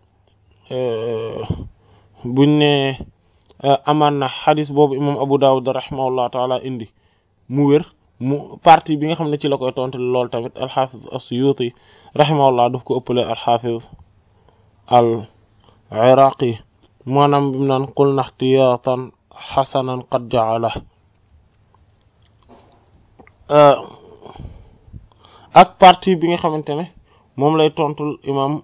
buñ ne amaan na xadis boobu imam Abu Dawud rahimahullah taala indi mu wér mu partie bi nga xam ne ci la koy tontu lool tamit alxafiz as-Suyuti rahimahullah daf ko ëppale alxafiz al iraqi maanaam bi mu naan qul naxtiyaatan xasanan qad jaala ak partie bi nga xamante ne moom lay tontul imam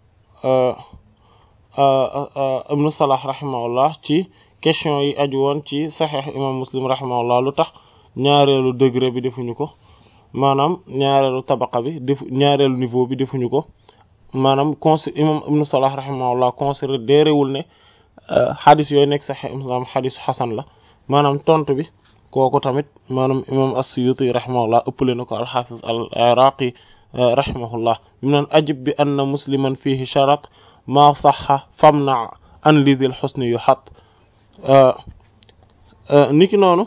ibnu salah rahimahullah ci question yi aju woon ci saxeex imam muslim rahimahullah lu tax ñaareelu degré bi defuñu ko maanaam ñaareelu tabaqa bi defu ñaareelu niveau bi defuñu ko maanaam consi imam ibnu salah rahimahullah considéré wul ne xadis yooyu nekk saxeex imam xadisu xasan la maanaam tontu bi kooku tamit maanaam imam as-suyuti rahimahullah ëppale na ko alxafiz al iraqi rahimahullah bi mu naan ajib bi anna musliman fihi sharat ma saxa famna an lidil xusni yu xat niki noonu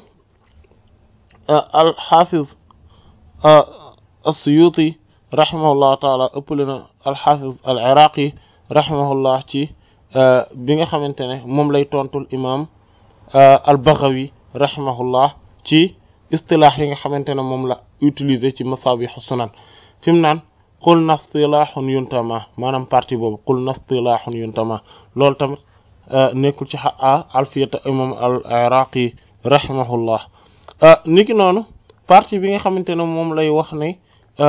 alxafiz as-suyuti rahimahullah taala ëppale na alxafiz al iraqi rahimahullah ci bi nga xamante ne moom lay tontul imam al baghawi rahimahullah ci istilaax yi nga xamante ne moom la utiliser ci masabixu sunan fi mu naan qul nastilaaxun yuntama maanaam partie boobu qul nastilaaxun yuntama loolu tamit nekkul ci xaa alfiyata imam al iraqi rahimahullah niki noonu partie bi nga xamante ne moom lay wax ne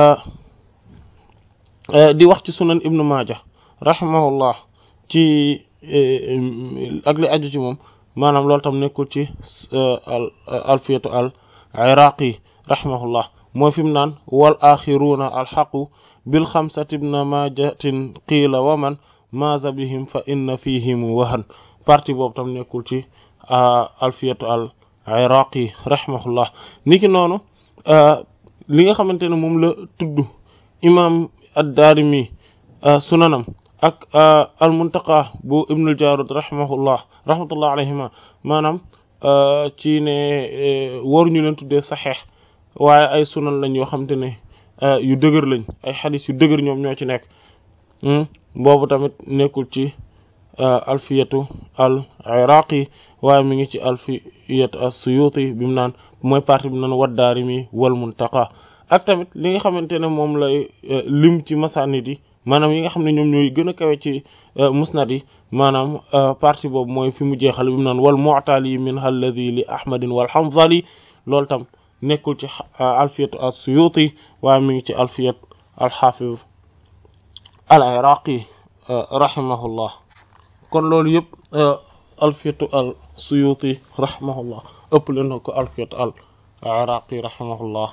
di wax ci sunan ibnu maaja rahimahullah ci ak li aju ci moom maanaam loolu tam nekkul ci alfiyatu al iraqi rahimahullah mooy fi mu naan wal axiruuna alxaqu bil xamsati ibna majatin qiila wa man maaza bihim fa inna fihim wahan partie boobu tam nekkul ci alfiyatu al iraqi rahimahullah niki noonu li nga xamante ne moom la tudd imam ad-Daarimi sunanam ak al muntaqa bu ibnul Jaarud rahimahullah rahmatullah alayhima maanaam ci ne waruñu leen tuddee saxeex waaye ay sunan lañ yoo xamante ne yu dëgër lañ ay xadis yu dëgër ñoom ñoo ci nekk boobu tamit nekkul ci alfiyatu al iraqi waaye mi ngi ci alfiyatu as-Suyuti bi mu naan mooy partie bi mu naan waddaarimi wal muntaqa ak tamit li nga xamante ne moom lay lim ci masanid yi maanaam yi nga xam ne ñoom ñooy gën a kawe ci musnad yi maanaam partie boobu mooy fi mu jeexal bi mu naan wal mu'tali min alladhi li ahmadin wal hanzali loolu tam nekkul ci alfiyat as-suyuti waaye mi ngi ci alfiyat al-hafiz al-iraqi rahimahullah kon loolu yëpp alfiyatu al-suyuti rahimahullah ëpp leen na ko alfiyat al-iraqi rahimahullah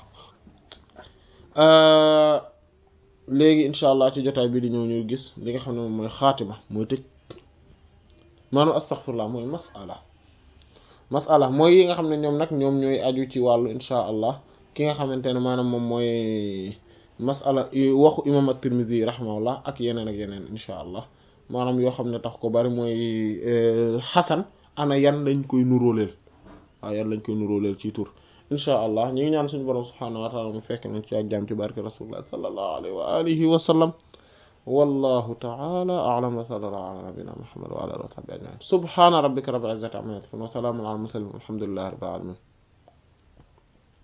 léegi incha allah ci jotaay bi di ñëw ñu gis li nga xam ne moom mooy xaatima mooy tëj maanaam astaghfirullah mooy masala masala mooy yi nga xam ne ñoom nag ñoom ñooy aju ci wàllu incha allah ki nga xamante ne maanaam moom mooy masala waxu imam at-Tirmidhi rahimahullah ak yeneen ak yeneen incha allah maanaam yoo xam ne tax ko bari mooy xasan ana yan lañ koy nuróoleel waaw yan lañ koy nuróoleel ci tur incha allah ñu ngi ñaan suñu borom subhaanahu wa taala mu fekk nañ ci ak jàmm ci barke rasulullah sallallahu alayhi wa alihi wa sallam wallahu taala a'lam wa sallallahu ala nabina muhammad wa ala alihi wa sahbihi ajma'in subhana rabbika rabbil izzati amma yasifun wa salamun ala al mursalin walhamdulillahi rabbil alamin